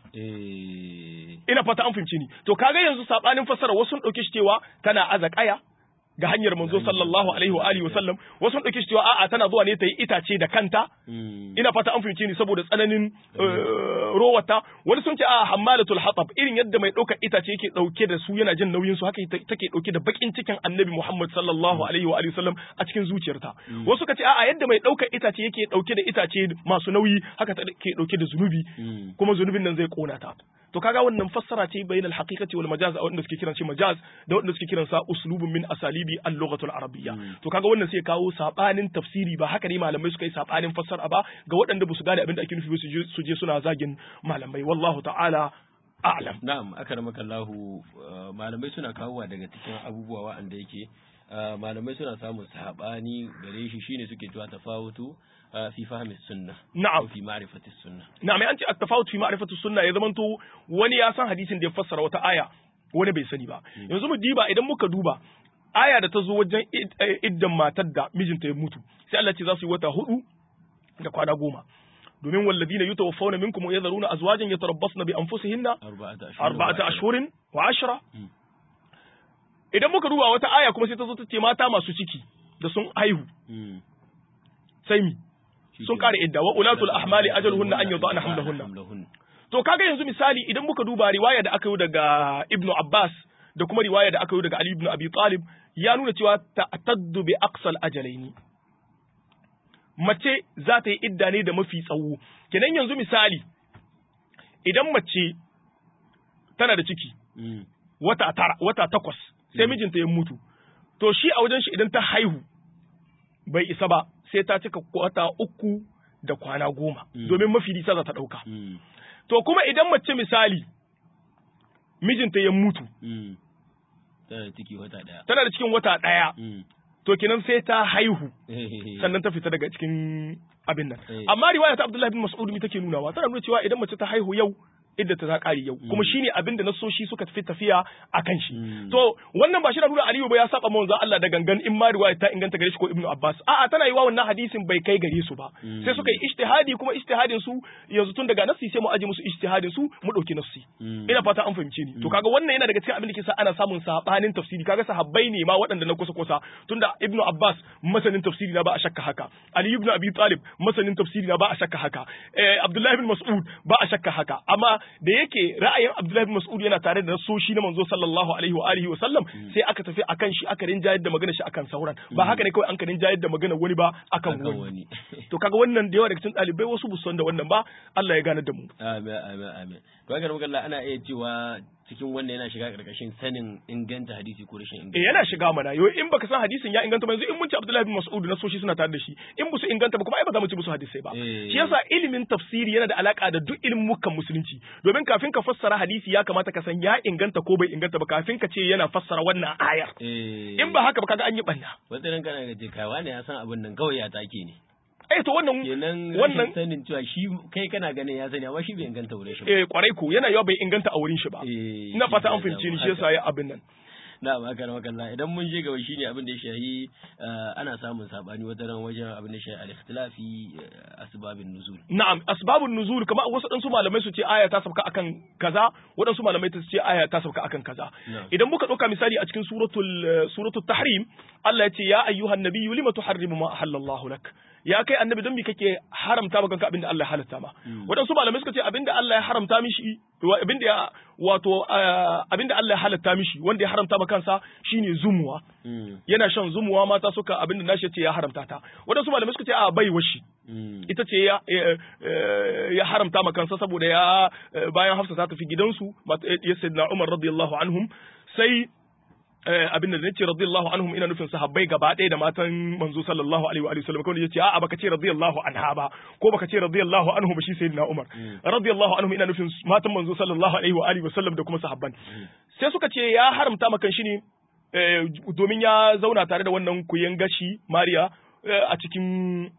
ina fata an fahimci ni to kaga yanzu sabanin fassara wasu sun ɗauke shi cewa tana aza ƙaya ga hanyar manzo sallallahu alaihi wa alihi wasallam wasu sun dauke shi cewa a'a tana zuwa ne ta yi itace da kanta ina fata an fahimce ni saboda tsananin rowata wani sun ce a hammalatul hatab irin yadda mai ɗaukar itace yake ɗauke da su yana jin nauyin su haka take ɗauke da bakin cikin annabi Muhammad sallallahu alaihi wa alihi wasallam a cikin zuciyarta wasu ka ce a'a yadda mai ɗaukar itace yake ɗauke da itace masu nauyi haka take ɗauke da zunubi kuma zunubin nan zai kona ta to kaga wannan fassara ce bainal haqiqati wal majaz a wanda suke kiran shi majaz da wanda suke kiran sa uslubun min asalibi al-lughatul arabiyya to kaga wannan sai kawo sabanin tafsiri ba haka ne malamai suka yi sabanin fassara ba ga waɗanda ba su gane abin da ake nufi su je suna zagin malamai wallahu ta'ala a'lam na'am akramaka Allah malamai suna kawowa daga cikin abubuwa wa'anda yake malamai suna samun sabani gare shi shine suke cewa tafawutu fi fahmi sunna na'am fi ma'rifati sunna na'am an ce at-tafawut fi ma'rifati sunna ya zamanto wani ya san hadisin da ya fassara wata aya wani bai sani ba yanzu mu diba idan muka duba aya da ta zo wajen iddan matar da mijinta ya mutu sai Allah ce za su yi wata hudu da kwana goma domin walladina yutawaffawna minkum wa yadharuna azwajan yatarabbasna bi anfusihinna arba'ata ashhurin wa ashra idan muka duba wata aya kuma sai ta zo ta ce mata masu ciki da sun haihu sai mi sun kare idda wa ulatul ahmali ajaluhunna an yudana hamlahunna to kaga yanzu misali idan muka duba riwaya da aka yi daga ibnu abbas da kuma riwaya da aka yi daga ali ibn abi talib ya nuna cewa ta'taddu bi aqsal ajalaini mace za ta yi idda ne da mafi tsawo kenan yanzu misali idan mace tana da ciki wata tara wata takwas sai mijinta ya mutu to shi a wajen shi idan ta haihu bai isa ba sai ta cika wata uku da kwana goma domin mafi nisa za ta ɗauka. To kuma idan mace misali mijinta ya mutu tana da cikin wata ɗaya to kinan sai ta haihu sannan ta fita daga cikin abin nan amma riwaya ta Abdullahi bin Mas'ud mi take nunawa tana nuna cewa idan mace ta haihu yau idda ta kare yau kuma shine abin da nasoshi suka tafi tafiya akan shi Mm. to wannan ba shi na nuna Aliyu ba ya saba manzo Allah da gangan in ma riwaya ta inganta gare shi ko Ibn Abbas a'a tana yi wa wannan hadisin bai kai gare su ba Mm. sai suka yi ijtihadi kuma ijtihadin su yanzu tun daga nassi sai mu aje musu ijtihadin su mu dauki nassi Mm. ina fata an fahimce ni to kaga wannan yana daga cikin abin da ke sa ana samun sabanin tafsiri kaga sahabbai ne ma waɗanda na kusa kusa tunda Ibn Abbas masanin tafsiri na ba a shakka haka Ali ibn Abi Talib masanin tafsiri na ba a shakka haka eh Abdullah ibn Mas'ud ba a shakka haka amma da yake ra'ayin Abdullah ibn Mas'ud yana tare da nasoshi na manzo sallallahu alaihi wa alihi wa sallam sai aka tafi akan shi aka rinjayar da magana shi akan sauran ba haka ne kawai an ka rinjayar da magana wani ba akan Akan wani wani. to kaga wannan da yawa daga cikin ɗalibai wasu bu san da wannan ba Allah ya gane da mu Amin, amin, amin. To haka muka Allah ana iya cewa cikin wannan yana shiga karkashin sanin inganta hadisi ko rashin inganta. eh yana shiga mana yo in baka san hadisin ya inganta ba yanzu in mun ci Abdullahi bin Mas'ud na soshi suna tare da shi in musu inganta ba kuma ai ba za mu ci musu hadisai ba Eh. shi yasa ilimin tafsiri yana da alaka da duk ilimin musulunci domin kafin ka fassara hadisi ya kamata ka san ya inganta ko bai inganta ba kafin ka ce yana fassara wannan ayar Eh. in ba haka ba kaga an yi banna Wata ran kana ga kai wani ya san abin nan kawai ya take ne. eh to wannan Kenan wannan rashin sanin cewa shi kai kana ganin ya sani amma shi bai inganta wurin shi ba. eh kwarai ko yana yawa bai inganta a wurin shi ba Eh, ina shi fata ya an fahimci ni samu shi yasa ya abin nan na ba kana makalla idan mun je gaba shine abin da ya shahi eh, ana samun sabani wata ran wajen abin da ya shahi al-ikhtilafi eh, asbabin nuzul. Na'am, asbabun nuzul kamar wasu ɗansu malamai su ce aya ta sauka akan kaza, waɗansu malamai su ce aya ta sauka akan kaza. Na'am. Idan muka ɗauka misali a cikin suratul eh, suratul tahrim, Allah ya ce ya ayyuhan nabiyyu lima tuharrimu ma ahallallahu lak. Ya kai annabi don me kake haramta maka abin da Allah ya halatta ma. Waɗansu malamai suka ce abin da Allah ya haramta mishi wa- abin da ya wato eh, abin da Allah ya halatta mishi wanda ya haramta ma kansa shine zumuwa. Mm. Yana shan zumuwa mata suka abin da nashi ya ce ya haramta ta. Waɗansu malamai suka ce a bai washi. Mm. ita ce ya ya- ya haramta ma kansa saboda ya bayan Hafsa ta tafi gidansu mat- ya sayyidina Umar radiyallahu anhum sai eh, abin da nace radiyallahu anhum ina nufin sahabbai gaba ɗaya da matan manzo sallallahu alaihi wa alihi wasallam kawai yace a'a baka ce radiyallahu anha ba ko baka ce radiyallahu anhu ba shi sayyidina Umar radiyallahu anhum ina nufin matan manzo sallallahu alaihi wa alihi wasallam da kuma sahabban sai suka ce ya haramta ma kan shi ne eh, domin ya zauna tare da wannan kuyen gashi Mariya eh, a cikin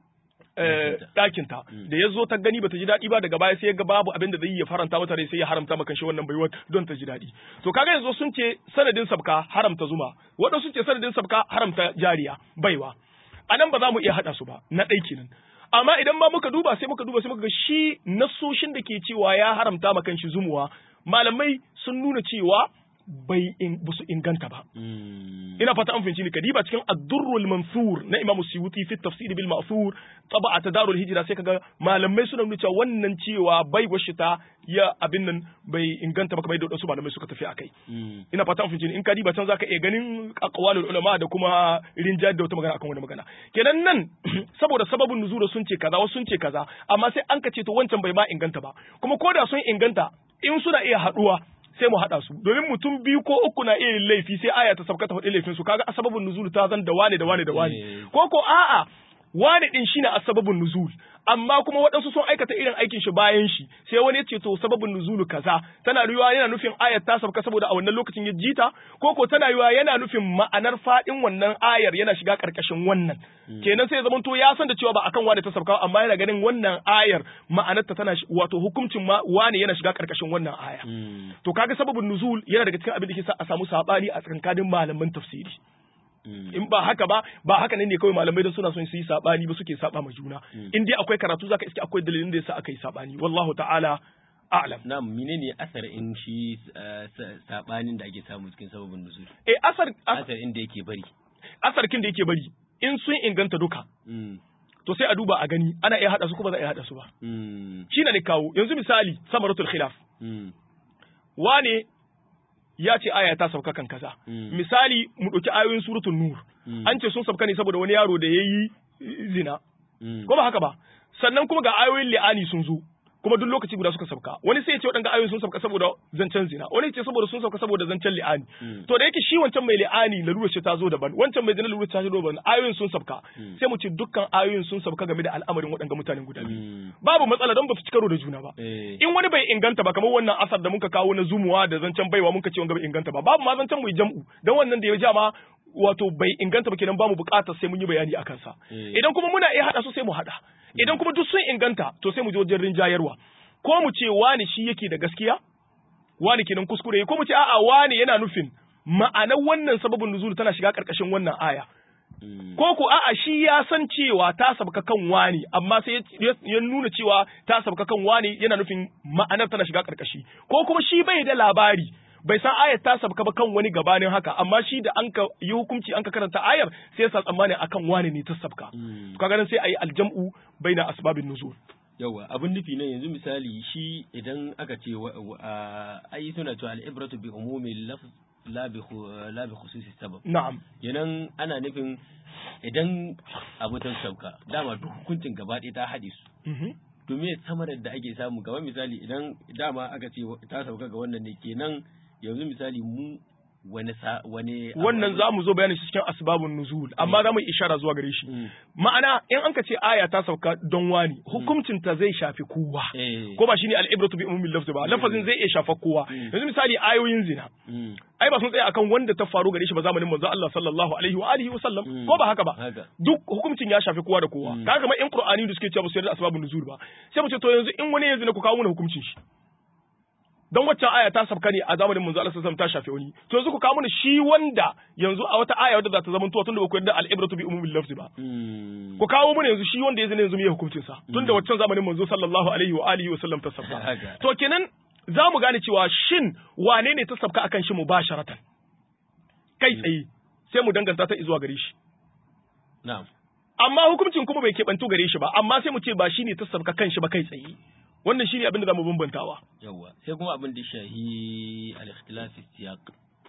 eh, ɗakinta da ya zo ta gani bata ji daɗi ba daga baya sai ya ga babu abin da zai ya faranta mata rai sai ya haramta maka shi wannan baiwa don ta ji daɗi to kaga yanzu sun ce sanadin sabka haramta zuma waɗansu sun ce sanadin sabka haramta jariya baiwa a nan ba za mu iya haɗa su ba na ɗai kenan amma idan ma muka duba sai muka duba sai muka ga shi nasoshin da ke cewa ya haramta maka shi zumuwa malamai sun nuna cewa bai in, busu inganta ba Mm. ina fata an fahimci ni kadiba cikin ad-durrul mansur na Imam Suyuti fi tafsir bil ma'thur taba'a tadarul hijra sai kaga malamai suna nuna cewa wannan cewa bai washita ya abin nan bai inganta ba kamar yadda wasu malamai suka tafi akai Mm. ina fata an fahimci ni in kadiba can zaka iya ganin aqwalul ulama da kuma rinjayar da wata magana akan wani magana kenan nan saboda sababin nuzura sun ce kaza wasu sun ce kaza amma sai an ka ce to wancan bai ma inganta ba kuma koda sun inganta in suna iya haduwa sai mu haɗa su domin mutum biyu ko uku na iya yin laifi sai aya ta sabka ta faɗi laifin su kaga asbabun nuzul ta zan da wane da wane da wane Eh. ko ko a'a wane din shine asbabun nuzul amma kuma waɗansu sun aikata irin aikin shi bayan shi sai wani ya ce to sababin nuzulu kaza tana yiwa yana nufin ayar ta sabka saboda a wannan lokacin ya jita ko ko tana yiwa yana nufin ma'anar fadin wannan ayar yana shiga karkashin wannan kenan sai ya zama to ya san da cewa ba akan wane ta sabka amma yana ganin wannan ayar ma'anarta tana shi- wato hukuncin ma wane yana shiga karkashin wannan aya Mm. to kaga sababin nuzul yana daga cikin abin da ke sa a samu sabani a tsakanin malaman tafsiri Mm. in ba haka ba ba haka ne ne kawai malamai don suna son su yi sabani ba suke saba ma juna in dai akwai karatu zaka iske akwai dalilin da yasa aka yi sabani wallahu ta'ala a'lam na menene asar in shi eh, sa- sabanin da ake samu cikin sababin nuzul eh asar as- asar inda yake bari asarkin da yake bari in sun inganta duka Mm. to sai a duba a gani ana iya hada su ko ba za a iya hada su ba Mm. shi ne kawo yanzu misali samaratul khilaf Mm. wane ya ce aya ta sauka kan kaza Mm. misali mu ɗauki ayoyin suratul nur Mm. an ce sun sauka ne saboda wani yaro da ya yi zina Mm. ko ba haka ba sannan kuma ga ayoyin li'ani sun zo kuma duk lokaci guda suka sauka wani sai ya ce waɗanga ayoyin sun sauka saboda zancen zina wani ya ce saboda sun sauka saboda zancen li'ani Mm. to da yake shi wancan mai li'ani lalurar shi ta zo daban wancan mai zina lalurar ta zo daban ayoyin sun sauka sai mu ce dukkan ayoyin sun sauka game da al'amarin waɗanga mutanen guda biyu Mm. babu matsala don ba su ci karo da juna ba Eh. in wani bai inganta ba kamar wannan asar da muka kawo na zumuwa da zancen baiwa muka ce wanga bai inganta ba babu ma zancen mu yi jam'u dan wannan da ya ja ma wato bai inganta ba kenan bamu bukatar sai mun yi bayani akan sa Eh. idan kuma muna iya hada su sai mu hada idan kuma duk sun inganta to sai mu je wajen rinjayarwa ko mu ce wani shi yake da gaskiya wani kenan kuskure ko mu ce a'a wani yana nufin ma'anar wannan sababin nuzul tana shiga karkashin wannan aya ko ko a'a shi ya san cewa ta sabka kan wani amma sai ya nuna cewa ta sabka kan wani yana nufin ma'anar tana shiga karkashi ko kuma shi bai da labari bai san ayar ta sabka ba kan wani gabanin haka amma shi da an ka yi hukunci an ka karanta ayar sai ya sa tsammani akan wani ne ta sabka kaga nan sai ayi aljam'u baina asbabin nuzul yawa abin nufi nan yanzu misali shi idan aka ce ai suna cewa al'ibratu bi umumi lafz la bi la bi khususi sabab na'am yanan ana nufin idan abu ta sauka dama duk hukuncin gaba ɗaya ta haɗe su to me samarar da ake samu kamar misali idan dama aka ce ta sauka ga wannan ne kenan yanzu misali mu wani sa wani wannan za mu zo bayanin shi cikin asbabun nuzul amma za mu ishara zuwa gare shi ma'ana in an ka ce aya ta sauka don wani hukuncin ta zai shafi kowa ko ba shine al-ibratu bi umumil lafzi ba lafazin zai iya shafa kowa yanzu misali ayoyin zina ai ba sun tsaya akan wanda ta faru gare shi ba zamanin manzo Allah sallallahu alaihi wa alihi wa sallam ko ba haka ba duk hukuncin ya shafi kowa da kowa kaga kamar in qur'ani da suke cewa ba su yarda asbabun nuzul ba sai mu ce to yanzu in wani ya zina ku kawo mana hukuncin shi don waccan aya ta sabka ne a zamanin manzo Allah sallallahu ta shafe wani to yanzu ku kawo mana shi wanda yanzu a wata aya wadda za ta zama tuwa tunda ba ku yarda al-ibratu bi umumil lafzi ba ku kawo mana yanzu shi wanda ya zina yanzu me hukuncin sa tunda waccan zamanin manzo sallallahu alaihi wa alihi wa sallam ta sabka to kenan za mu gane cewa shin wane ne ta sabka akan shi mubasharatan kai tsaye sai mu danganta ta zuwa gare shi na'am amma hukuncin kuma bai keɓantu gare shi ba amma sai mu ce ba shi ne ta sabka kan shi ba kai tsaye wannan shine abin da zamu bambantawa yawa sai kuma abin da shahi al-ikhtilaf siyaq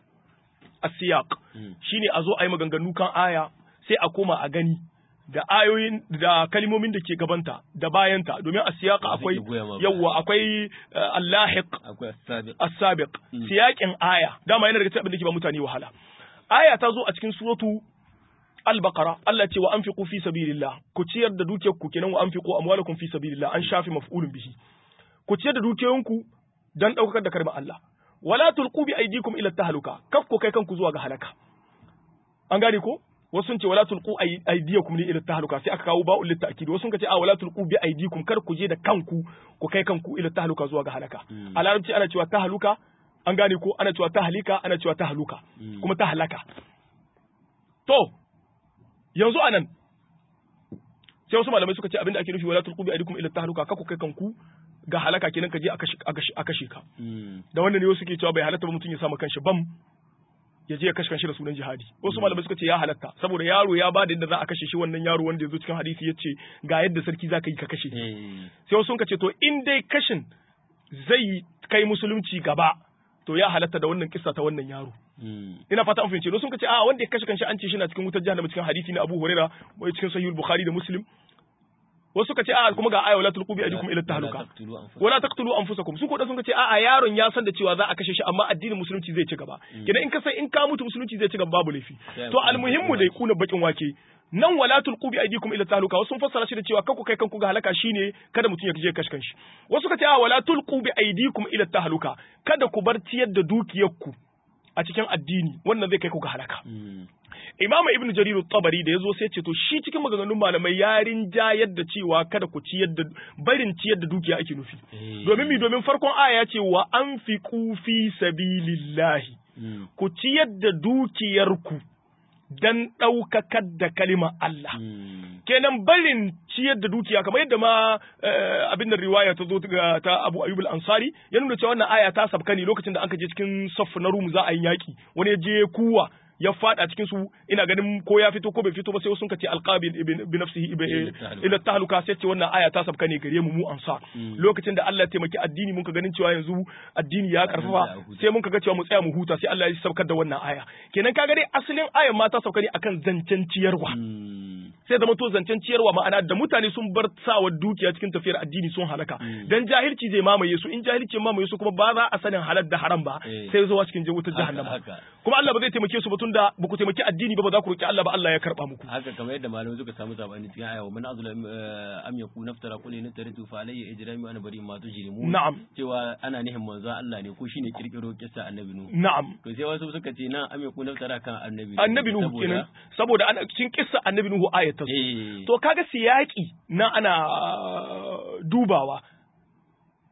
as-siyaq shine a zo a yi maganganu kan aya sai a koma a gani da ayoyin da kalmomin da ke gabanta da bayanta domin as-siyaq akwai yawa akwai al-lahiq akwai as-sabiq as-sabiq siyaqin aya dama yana daga cikin abin da ke ba mutane wahala aya ta zo a cikin suratu Al-Baqara Allah ce wa anfiqu fi sabilillah ku ciyar da dukiyar ku kenan wa anfiqu amwalakum fi sabilillah an shafi maf'ulun bihi ku ciyar da dukiyoyinku dan daukar da karma Allah wala tulqu bi aydikum ila tahluka kaf ku kai kanku zuwa ga halaka an gane ko wasu sun ce wala tulqu aydiyakum li ila tahluka sai aka kawo ba'ul litakid wasu sun ce a wala tulqu bi aydikum kar ku je da kanku ku kai kanku ila tahluka zuwa ga halaka a larabci ana cewa tahluka an gane ko ana cewa tahlika ana cewa tahluka kuma tahlaka to yanzu a nan sai wasu malamai suka ce abinda ake nufi wala tulqu bi aydikum ila tahluka kaku kai kanku ga halaka kenan ka je a kashe ka da wannan ne wasu ke cewa bai halatta ba mutum ya sama kanshi bam ya je ya kashe kanshi da sunan jihadi wasu malamai suka ce ya halatta saboda yaro ya ba da yadda za a kashe shi wannan yaro wanda ya zo cikin hadisi ya ce ga yadda sarki za ka yi ka kashe sai wasu ka ce to in dai kashin zai kai musulunci gaba to ya halatta da wannan kissa ta wannan yaro ina fata an fahimce sun ce a wanda ya kashe kanshi an ce shi na cikin wutar jahannama cikin hadisi na Abu Huraira wai cikin sahih Bukhari da Muslim wasu suka ce a kuma ga aya wala tulqu bi aydikum ila tahluka wala taqtulu anfusakum su ko da sun ce a yaron ya san da cewa za a kashe shi amma addinin musulunci zai ci gaba kidan in ka san in ka mutu musulunci zai ci gaba babu laifi to almuhimmu dai kuna bakin wake nan wala tulqu bi aydikum ila tahluka wasu sun fassara shi da cewa kanku kai kanku ga halaka shine kada mutum ya je kashe kanshi wasu suka ce a wala tulqu bi aydikum ila tahluka kada ku bar ciyar da dukiyarku a cikin addini wannan zai kai ku ga halaka Imam Ibn Jarir tabari da yazo sai ce to shi cikin maganganun malamai yarin jayar da cewa kada ku ciyar da barin ciyar da dukiya ake nufi domin mi domin farkon aya ya ce wa anfiqu fi sabilillahi ku ciyar da dukiyarku dan ɗaukakar da kalima Allah. Kenan barin ciyar da dukiya kamar yadda ma abin da riwaya ta zo ta Abu Ayyub al-Ansari ya nuna cewa wannan aya ta sabka ne lokacin da aka je cikin saff na Rum za a yi yaki wani ya je kuwa ya fada cikin su ina ganin ko ya fito ko bai fito ba sai sun kace alqabi bi nafsihi ila tahluka sai ce wannan aya ta sabka ne gare mu mu ansar lokacin da Allah ya taimaki addini mun ka ganin cewa yanzu addini ya karfafa sai mun ka ga cewa mu tsaya mu huta sai Allah ya saukar da wannan aya kenan kaga dai asalin ayan ma ta sauka ne akan zancen ciyarwa sai zama to zancen ciyarwa ma'ana da mutane sun bar sawa dukiya cikin tafiyar addini sun halaka dan jahilci zai mamaye su in jahilci mamaye su kuma ba za a sanin halal da haram ba sai zuwa cikin wutar jahannama kuma Allah ba zai taimake su ba tunda ba ku taimaki addini ba ba za ku roki Allah ba Allah ya karba muku haka kamar yadda malamai suka samu sabani cikin aya wa man azlam am yaku naftara qul in taritu fa alayya ijrami ana bari ma tujrimu na'am cewa ana nihin manzo Allah ne ko shine kirkiro kissa annabi nuhu na'am to sai wasu suka ce nan am yaku naftara kan annabi annabi nuhu kenan saboda ana cikin kissa annabi nuhu ayatan to kaga siyaki na ana dubawa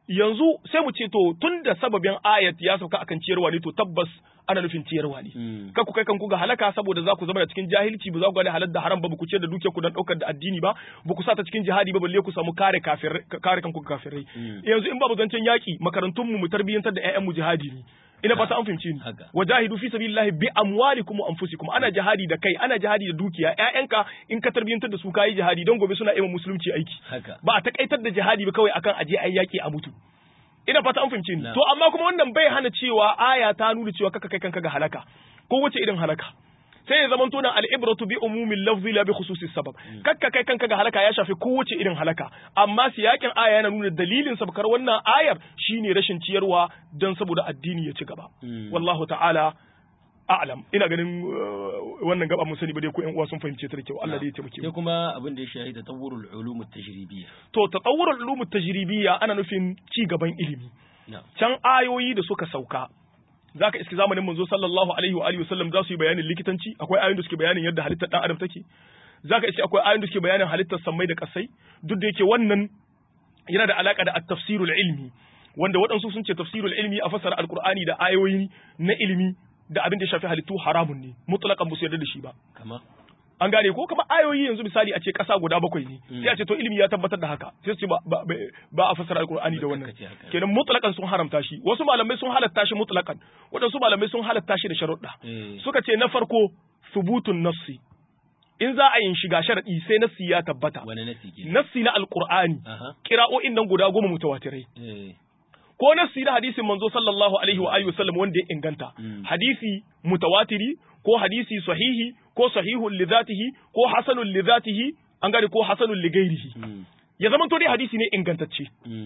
yanzu sai mu ce to tun da sababin ayat ya sauka akan ciyarwa ne to tabbas ana nufin ciyarwa ne kar ku kai kanku ga halaka saboda za ku zama da cikin jahilci ba za ku gane halal da haram ba ba ku ciyar da dukiyar ku dan daukar da addini ba ba ku sa ta cikin jihadi ba balle ku samu kare kafir kare kanku kafirai yanzu in babu zancen yaki makarantun mu mu tarbiyyantar da ƴaƴan mu jihadi ne ina fata an fahimci ni wajahidu fi sabilillahi bi amwalikum wa anfusikum ana jihadi da kai ana jihadi da dukiya ƴaƴanka in ka tarbiyyantar da su kayi jihadi don gobe suna yi musulunci aiki ba a takaitar da jihadi ba kawai akan aje ayi yaki a mutu ina fata an fahimci ni to amma kuma wannan bai hana cewa aya ta nuna cewa kaka kai kanka ga halaka ko wace irin halaka sai ya zama tona al'ibratu bi umumin lafzi la bi khususi sabab kakka kai kanka ga halaka ya shafi kowace irin halaka amma siyakin aya yana nuna dalilin sabkar wannan ayar shine rashin ciyarwa don saboda addini ya ci gaba wallahu ta'ala a'lam ina ganin wannan gaba mun sani ba dai ko ƴan uwa sun fahimce ta da kyau Allah dai ya taimake mu sai kuma abin da ya shahi tatawurul ulum tajribiyya to tatawurul ulum tajribiyya ana nufin ci gaban ilimi can ayoyi da suka sauka zaka iski zamanin manzo sallallahu alaihi wa alihi wasallam za su yi bayanin likitanci akwai ayoyin da suke bayanin yadda halittar dan adam take zaka iski akwai ayoyin da suke bayanin halittar sammai da kasai duk da yake wannan yana da alaka da at-tafsirul ilmi wanda waɗansu sun ce tafsirul ilmi a fasara alqur'ani da ayoyi na ilimi da abin da ya shafi halittu haramun ne mutlaqan ba su yarda da shi ba kama an gane ko kuma ayoyi yanzu misali a ce ƙasa guda bakwai ne sai a ce to ilimi ya tabbatar da haka sai su ce ba a fassara alqur'ani da wannan kenan mutlaqan sun haramta shi wasu malamai sun halatta shi mutlaqan wadansu malamai sun halatta shi da sharuɗa suka ce na farko subutun nassi in za a yin shiga sharadi sai nassi ya tabbata wani nassi ke nassi na alqur'ani kira'o'in nan guda goma mutawatirai ko nassi na hadisin manzo sallallahu alaihi wa alihi wasallam wanda ya inganta hadisi mutawatiri ko hadisi sahihi ko sahihun li zatihi ko hasanun li zatihi an gane ko hasanun li gairihi ya zama to dai hadisi ne ingantacce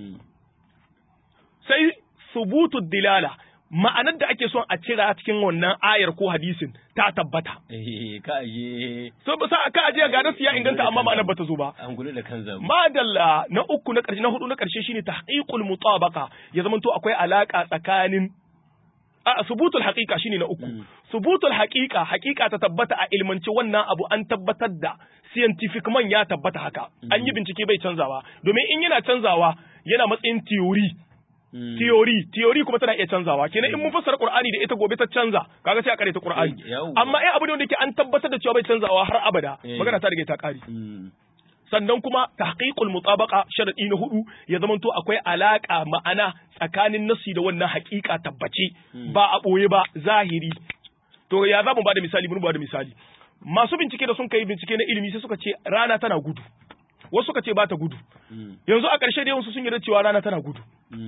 sai subutu dilala ma'anar da ake son a cira cikin wannan ayar ko hadisin ta tabbata. ka aje. So ba sa ka aje ga nasu ya inganta amma ma'anar bata zo ba. An gudu da kan zamu. Madalla na uku na ƙarshe na hudu na ƙarshe shine tahqiqul mutabaqa ya zama to akwai alaka tsakanin a subutul haqiqa shine na uku. Subutul haqiqa haqiqa ta tabbata a ilmance wannan abu an tabbatar da scientific man ya tabbata haka. An yi bincike bai canzawa domin in yana canzawa yana matsayin theory. Theory, theory kuma tana iya canzawa. Kenan in mun fassara Qur'ani da ita gobe ta canza, kaga sai a kare ta Qur'ani. Amma ai abu ne wanda yake an tabbatar da cewa bai canzawa har abada. Magana ta riga ta kare. Sannan kuma tahqiqul mutabaqa sharadi na hudu ya zamanto akwai alaka ma'ana tsakanin nasi da wannan haƙiƙa tabbace ba a boye ba zahiri. To ya za mu bada misali mun bada misali. Masu bincike da sun kai bincike na ilimi sai suka ce rana tana gudu. Wasu suka ce ba ta gudu. Yanzu a ƙarshe da yawansu sun yarda cewa rana tana gudu.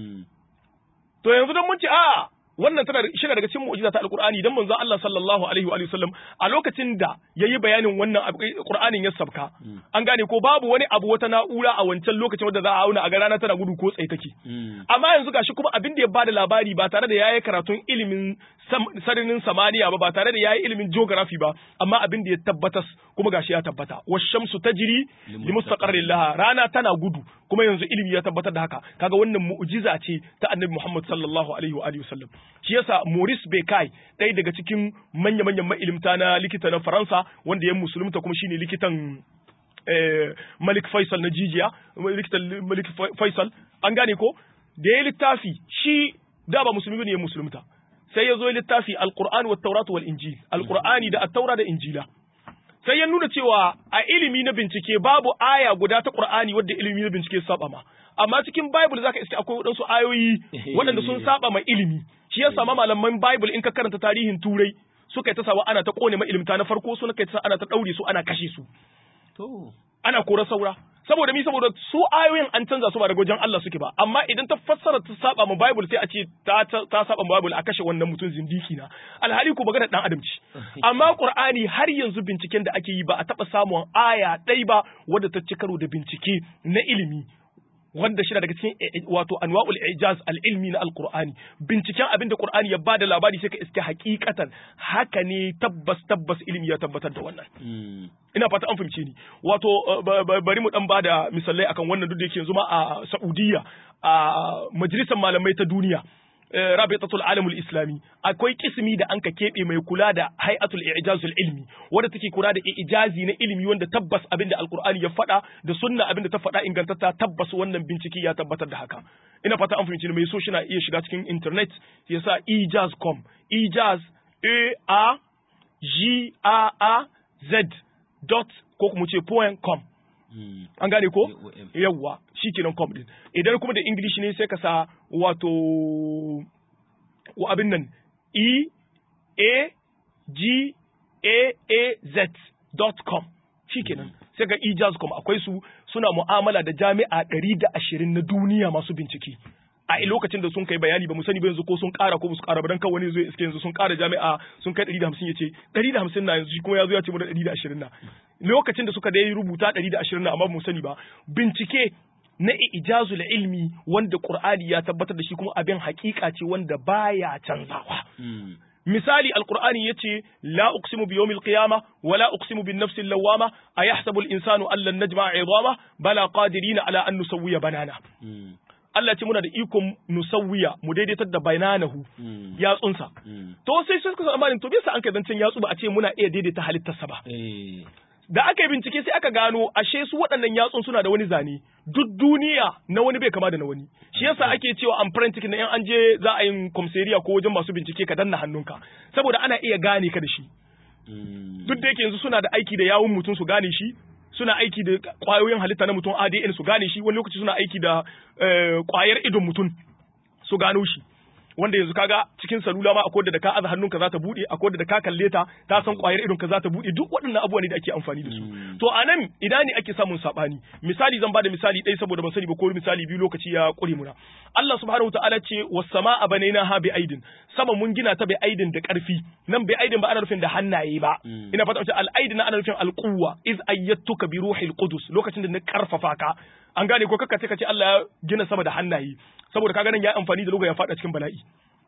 To yanzu dan mun ce a wannan tana shi daga cikin mu'jiza ta alqur'ani dan manzon Allah sallallahu alaihi wa sallam a lokacin da yayi bayanin wannan qur'anin ya sabka an gane ko babu wani abu wata na'ura a wancan lokacin wanda za a auna a ga rana tana gudu ko tsaye take amma yanzu gashi kuma abin da ya bada labari ba tare da yayi karatun ilimin sararin samaniya ba ba tare da yayi ilimin geography ba amma abin da ya tabbatas kuma gashi ya tabbata washamsu tajri li mustaqarrin laha rana tana gudu kuma yanzu ilimi ya tabbatar da haka kaga wannan mu'jiza ce ta annabi Muhammad sallallahu alaihi wa alihi wasallam shi yasa Maurice Bucaille ɗaya daga cikin manya-manyan ma'ilimta na likita na Faransa wanda ya musulunta kuma shine likitan Malik Faisal na jijiya likitan Malik Faisal an gane ko da ya littafi shi da ba musulmi ne ya musulunta sai ya zo littafi Al-Qur'an wa Taurat wal Injil Al-Qur'ani da At-Taura da Injila sai ya nuna cewa a ilimi na bincike babu aya guda ta Qur'ani wadda ilimi na bincike saba ma amma cikin Bible zaka iske akwai wadansu ayoyi waɗanda sun saba ma ilimi shi yasa ma malaman Bible in ka karanta tarihin Turai suka yi ta sawa ana ta kone ma ilimta na farko su kai ta ana ta daure su ana kashe su to ana kora saura saboda mi saboda su ayoyin an canza su ba daga wajen Allah suke ba amma idan ta fassara ta saba ma Bible sai a ce ta ta saba ma Bible a kashe wannan mutum zindiki na alhali ko magana dan adam ce amma Qur'ani har yanzu binciken da ake yi ba a taba samun aya ɗai ba wadda ta ci karo da bincike na ilimi wanda shi daga cikin wato anwa'ul ijaz al-ilmi na al-Qur'ani binciken abin da Qur'ani ya bada labari sai ka iske hakikatan haka ne tabbas tabbas ilimi ya tabbatar da wannan ina fata an fahimce ni wato bari mu dan bada misalai akan wannan duk da yake yanzu ma a Saudiya a majalisar malamai ta duniya rabitatul alamul islami akwai kismi da anka keɓe mai kula da hay'atul ijazul ilmi wanda take kula da ijazi na ilimi wanda tabbas abin da alqur'ani ya faɗa da sunna abin da ta faɗa ingantatta tabbas wannan bincike ya tabbatar da haka ina fata an fahimci mai so shi na iya shiga cikin internet ya sa ejaz.com ejaz a a g a a z dot ko kuma ce point com an gane ko yawwa shi kenan com din idan kuma da english ne sai ka sa wato wa abin nan e a g a a z dot com shi kenan sai ga ejaz.com akwai su suna mu'amala da jami'a ɗari da ashirin na duniya masu bincike a lokacin da sun kai bayani ba mu sani ba yanzu ko sun ƙara ko su ƙara ba dan kan wani zai iske yanzu sun ƙara jami'a sun kai ɗari da hamsin ya ce ɗari da hamsin na yanzu shi kuma ya zo ya ce mu da ɗari da ashirin na lokacin da suka dai rubuta ɗari da ashirin na amma mu sani ba bincike na ijazul ilmi wanda qur'ani ya tabbatar da shi kuma abin hakika ce wanda baya canzawa misali alqur'ani yace la uqsimu bi yawmil qiyamah wa la uqsimu bin nafsi lawama ayahsabu al insanu an lan najma'a 'idama bala qadirina ala an nusawwiya banana Allah ce muna da ikon nusawwiya mu daidaitar da bananahu yatsunsa to sai sai suka amanin to bisa an kai zancen yatsu ba a ce muna iya daidaita halittarsa ba da aka yi bincike sai aka gano ashe su waɗannan yatsun suna da wani zane duk duniya na wani bai kama da na wani shi yasa ake cewa an forensic na yan an je za a yi komseriya ko wajen masu bincike ka danna hannunka saboda ana iya gane ka da shi duk da yake yanzu suna da aiki da yawun mutum su gane shi suna aiki da kwayoyin halitta na mutum ADN su gane shi wani lokaci suna aiki da kwayar idon mutum su gano shi wanda yanzu kaga cikin salula ma akwai da ka aza hannunka za ta bude akwai da ka kalle ta ta san kwayar idon ka za ta bude duk waɗannan abubuwa ne da ake amfani da su to anan ina ne ake samun sabani misali zan bada misali ɗaya saboda ban sani ba ko misali biyu lokaci ya kure muna Allah subhanahu wataala ce was samaa banaina ha bi aidin sama mun gina ta bi aidin da karfi nan bi aidin ba ana nufin da hannaye ba ina fata wace al aidin ana nufin al quwwa iz ayyatuka bi ruhil qudus lokacin da na karfafa ka an gane ko kakka ce kace Allah ya gina sama da hannaye saboda kaga nan ya amfani da loga ya fada cikin bala'i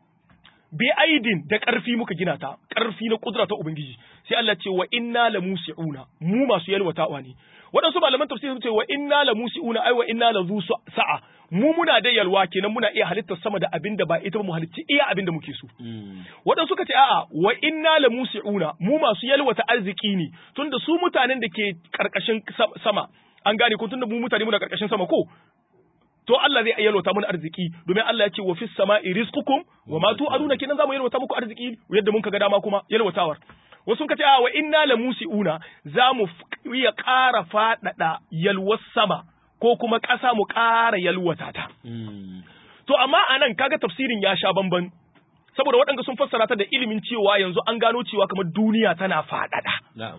bi aidin da ƙarfi muka gina ta ƙarfi na kudura ta ubangiji sai Allah ce wa inna la musiuna mu masu yalwatawa ne waɗansu malaman tafsiri sun ce wa inna la musiuna ai wa inna la zu sa'a mu muna da yalwa kenan muna iya halittar sama da abin da ba ita ba mu halitti iya abin da muke so waɗansu suka ce a'a wa inna la musiuna mu masu yalwata arziki ne tunda su mutanen da ke karkashin sama an gane ko tunda mu mutane muna karkashin sama ko to Allah zai yalwata mun arziki domin Allah ya ce wa fis sama'i rizqukum wa ma tu'aduna kenan zamu yalwata muku arziki yadda mun ga dama kuma yalwatawar wasu ka ce a wa inna la musiuna zamu iya ƙara faɗaɗa yalwar sama ko kuma ƙasa mu ƙara yalwata ta to amma anan kaga tafsirin ya sha bamban saboda waɗanda sun fassara ta da ilimin cewa yanzu an gano cewa kamar duniya tana faɗaɗa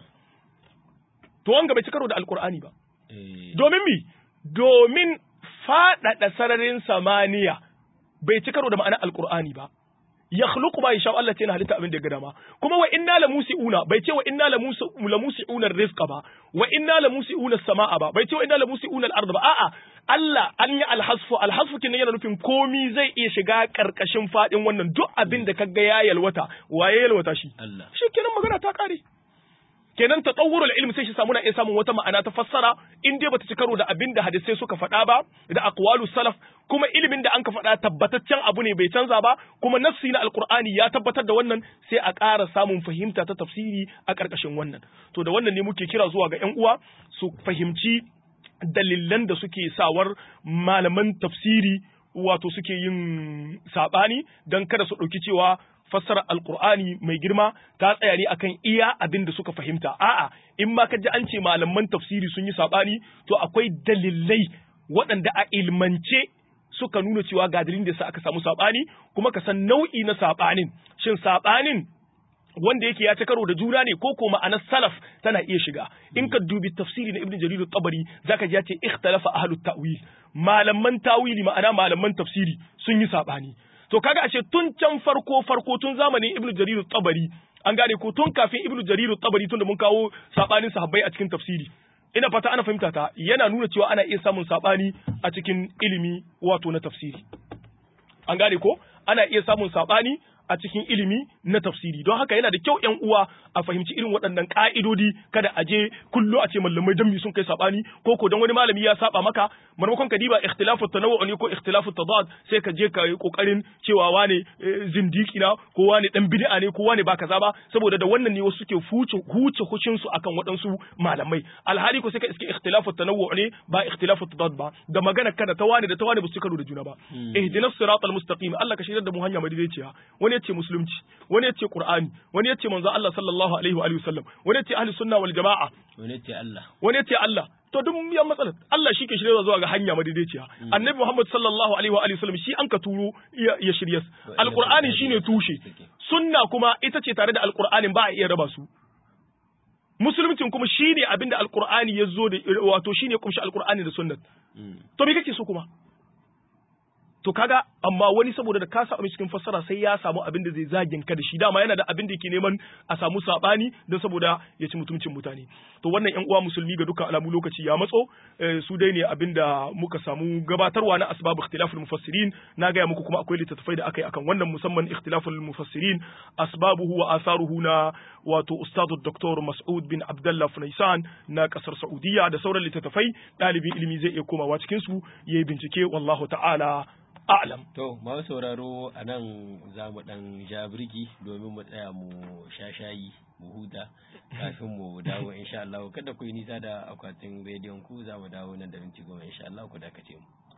to wanga bai ci karo da alkur'ani ba domin mi domin faɗaɗa sararin samaniya bai ci karo da ma'anar alkur'ani ba ya khluqu ma yasha Allah ce na halitta abin da ya ga dama kuma wa inna la musiuna bai ce wa inna la musiuna rizqa ba wa inna la musiuna samaa ba bai ce wa inna la musiuna al-ard ba a'a Allah an yi alhasfu alhasfu kin yana nufin komi zai iya shiga karkashin fadin wannan duk abin da kaga ya yalwata waye yalwata shi Allah shi kenan magana ta kare kenan tatawurul ilmi sai shi samu na iya samun wata ma'ana ta fassara in dai bata ci karo da abin da hadisai suka faɗa ba da aqwalu salaf kuma ilimin da an ka faɗa tabbataccen abu ne bai canza ba kuma nafsi na alqur'ani ya tabbatar da wannan sai a ƙara samun fahimta ta tafsiri a ƙarƙashin wannan to da wannan ne muke kira zuwa ga ƴan uwa su fahimci dalilan da suke sawar malaman tafsiri wato suke yin saɓani don kada su ɗauki cewa fassara alkur'ani mai girma ta tsaya ne akan iya abin da suka fahimta a'a in ma ka ji an ce malaman tafsiri sun yi saɓani to akwai dalilai waɗanda a ilmance suka nuna cewa ga dalilin da sa aka samu saɓani kuma ka san nau'i na saɓanin shin saɓanin wanda yake ya ci karo da juna ne ko ko ma'anar salaf tana iya shiga in ka dubi tafsiri na ibnu jarir tabari zaka ji ya ce ikhtalafa ahlut ta'wil malaman tawili ma'ana malaman tafsiri sun yi sabani to kaga ashe tun can farko farko tun zamanin ibnu jarir tabari an gane ko tun kafin ibnu jarir tabari tun da mun kawo sabanin sahabbai a cikin tafsiri ina fata ana fahimta ta yana nuna cewa ana iya samun sabani a cikin ilimi wato na tafsiri an gane ko ana iya samun sabani a cikin ilimi na tafsiri don haka yana da kyau ƴan uwa a fahimci irin waɗannan ƙa'idodi kada a je kullu a ce mallamai dan sun kai sabani ko ko dan wani malami ya saba maka maimakon ka diba ikhtilafu tanawwu ne ko ikhtilafu tadad sai ka je ka yi kokarin cewa wane zindiki na ko wane dan bid'a ne ko wane ba kaza ba saboda da wannan ne wasu suke huce huce hucin su akan waɗansu malamai alhali ko sai ka iske ikhtilafu tanawwu ne ba ikhtilafu tadad ba da magana kada ta wane da ta wane ba su karo da juna ba ihdinas siratal mustaqim Allah ka shirya da mu hanya madaidaiciya wani yace musulunci wani yace qur'ani wani yace manzo Allah sallallahu alaihi wa alihi wasallam wani yace ahli sunna wal jamaa wani yace Allah wani yace Allah to duk yan matsalar Allah shi ke shirya zuwa ga hanya madaidaiciya annabi Muhammad sallallahu alaihi wa alihi wasallam shi an ka turo ya shirya alqur'ani shine tushe sunna kuma ita ce tare da alqur'anin ba a iya raba su musuluncin kuma shine abinda alqur'ani ya zo da wato shine kumshi alqur'ani da sunnat to me kake so kuma to kaga amma wani saboda da ka samu cikin fassara sai ya samu abin da zai zagin ka da shi dama yana da abin da yake neman a samu sabani don saboda ya ci mutuncin mutane to wannan yan uwa musulmi ga dukkan alamu lokaci ya matso su dai ne abin da muka samu gabatarwa na asbabu ikhtilaful mufassirin na gaya muku kuma akwai littattafai da aka yi akan wannan musamman ikhtilaful mufassirin asbabuhu wa atharuhu na wato ustadu dr mas'ud bin abdullah funaisan na kasar saudiya da sauran littattafai ɗalibin ilimi zai iya komawa cikin su yayi bincike wallahu ta'ala a'lam. To, masu sauraro a nan za mu ɗan ja birki domin mu tsaya mu sha shayi mu huta kafin mu dawo insha Allah kada ku yi nisa da akwatin rediyon ku za mu dawo nan da minti goma insha Allah ku dakace mu.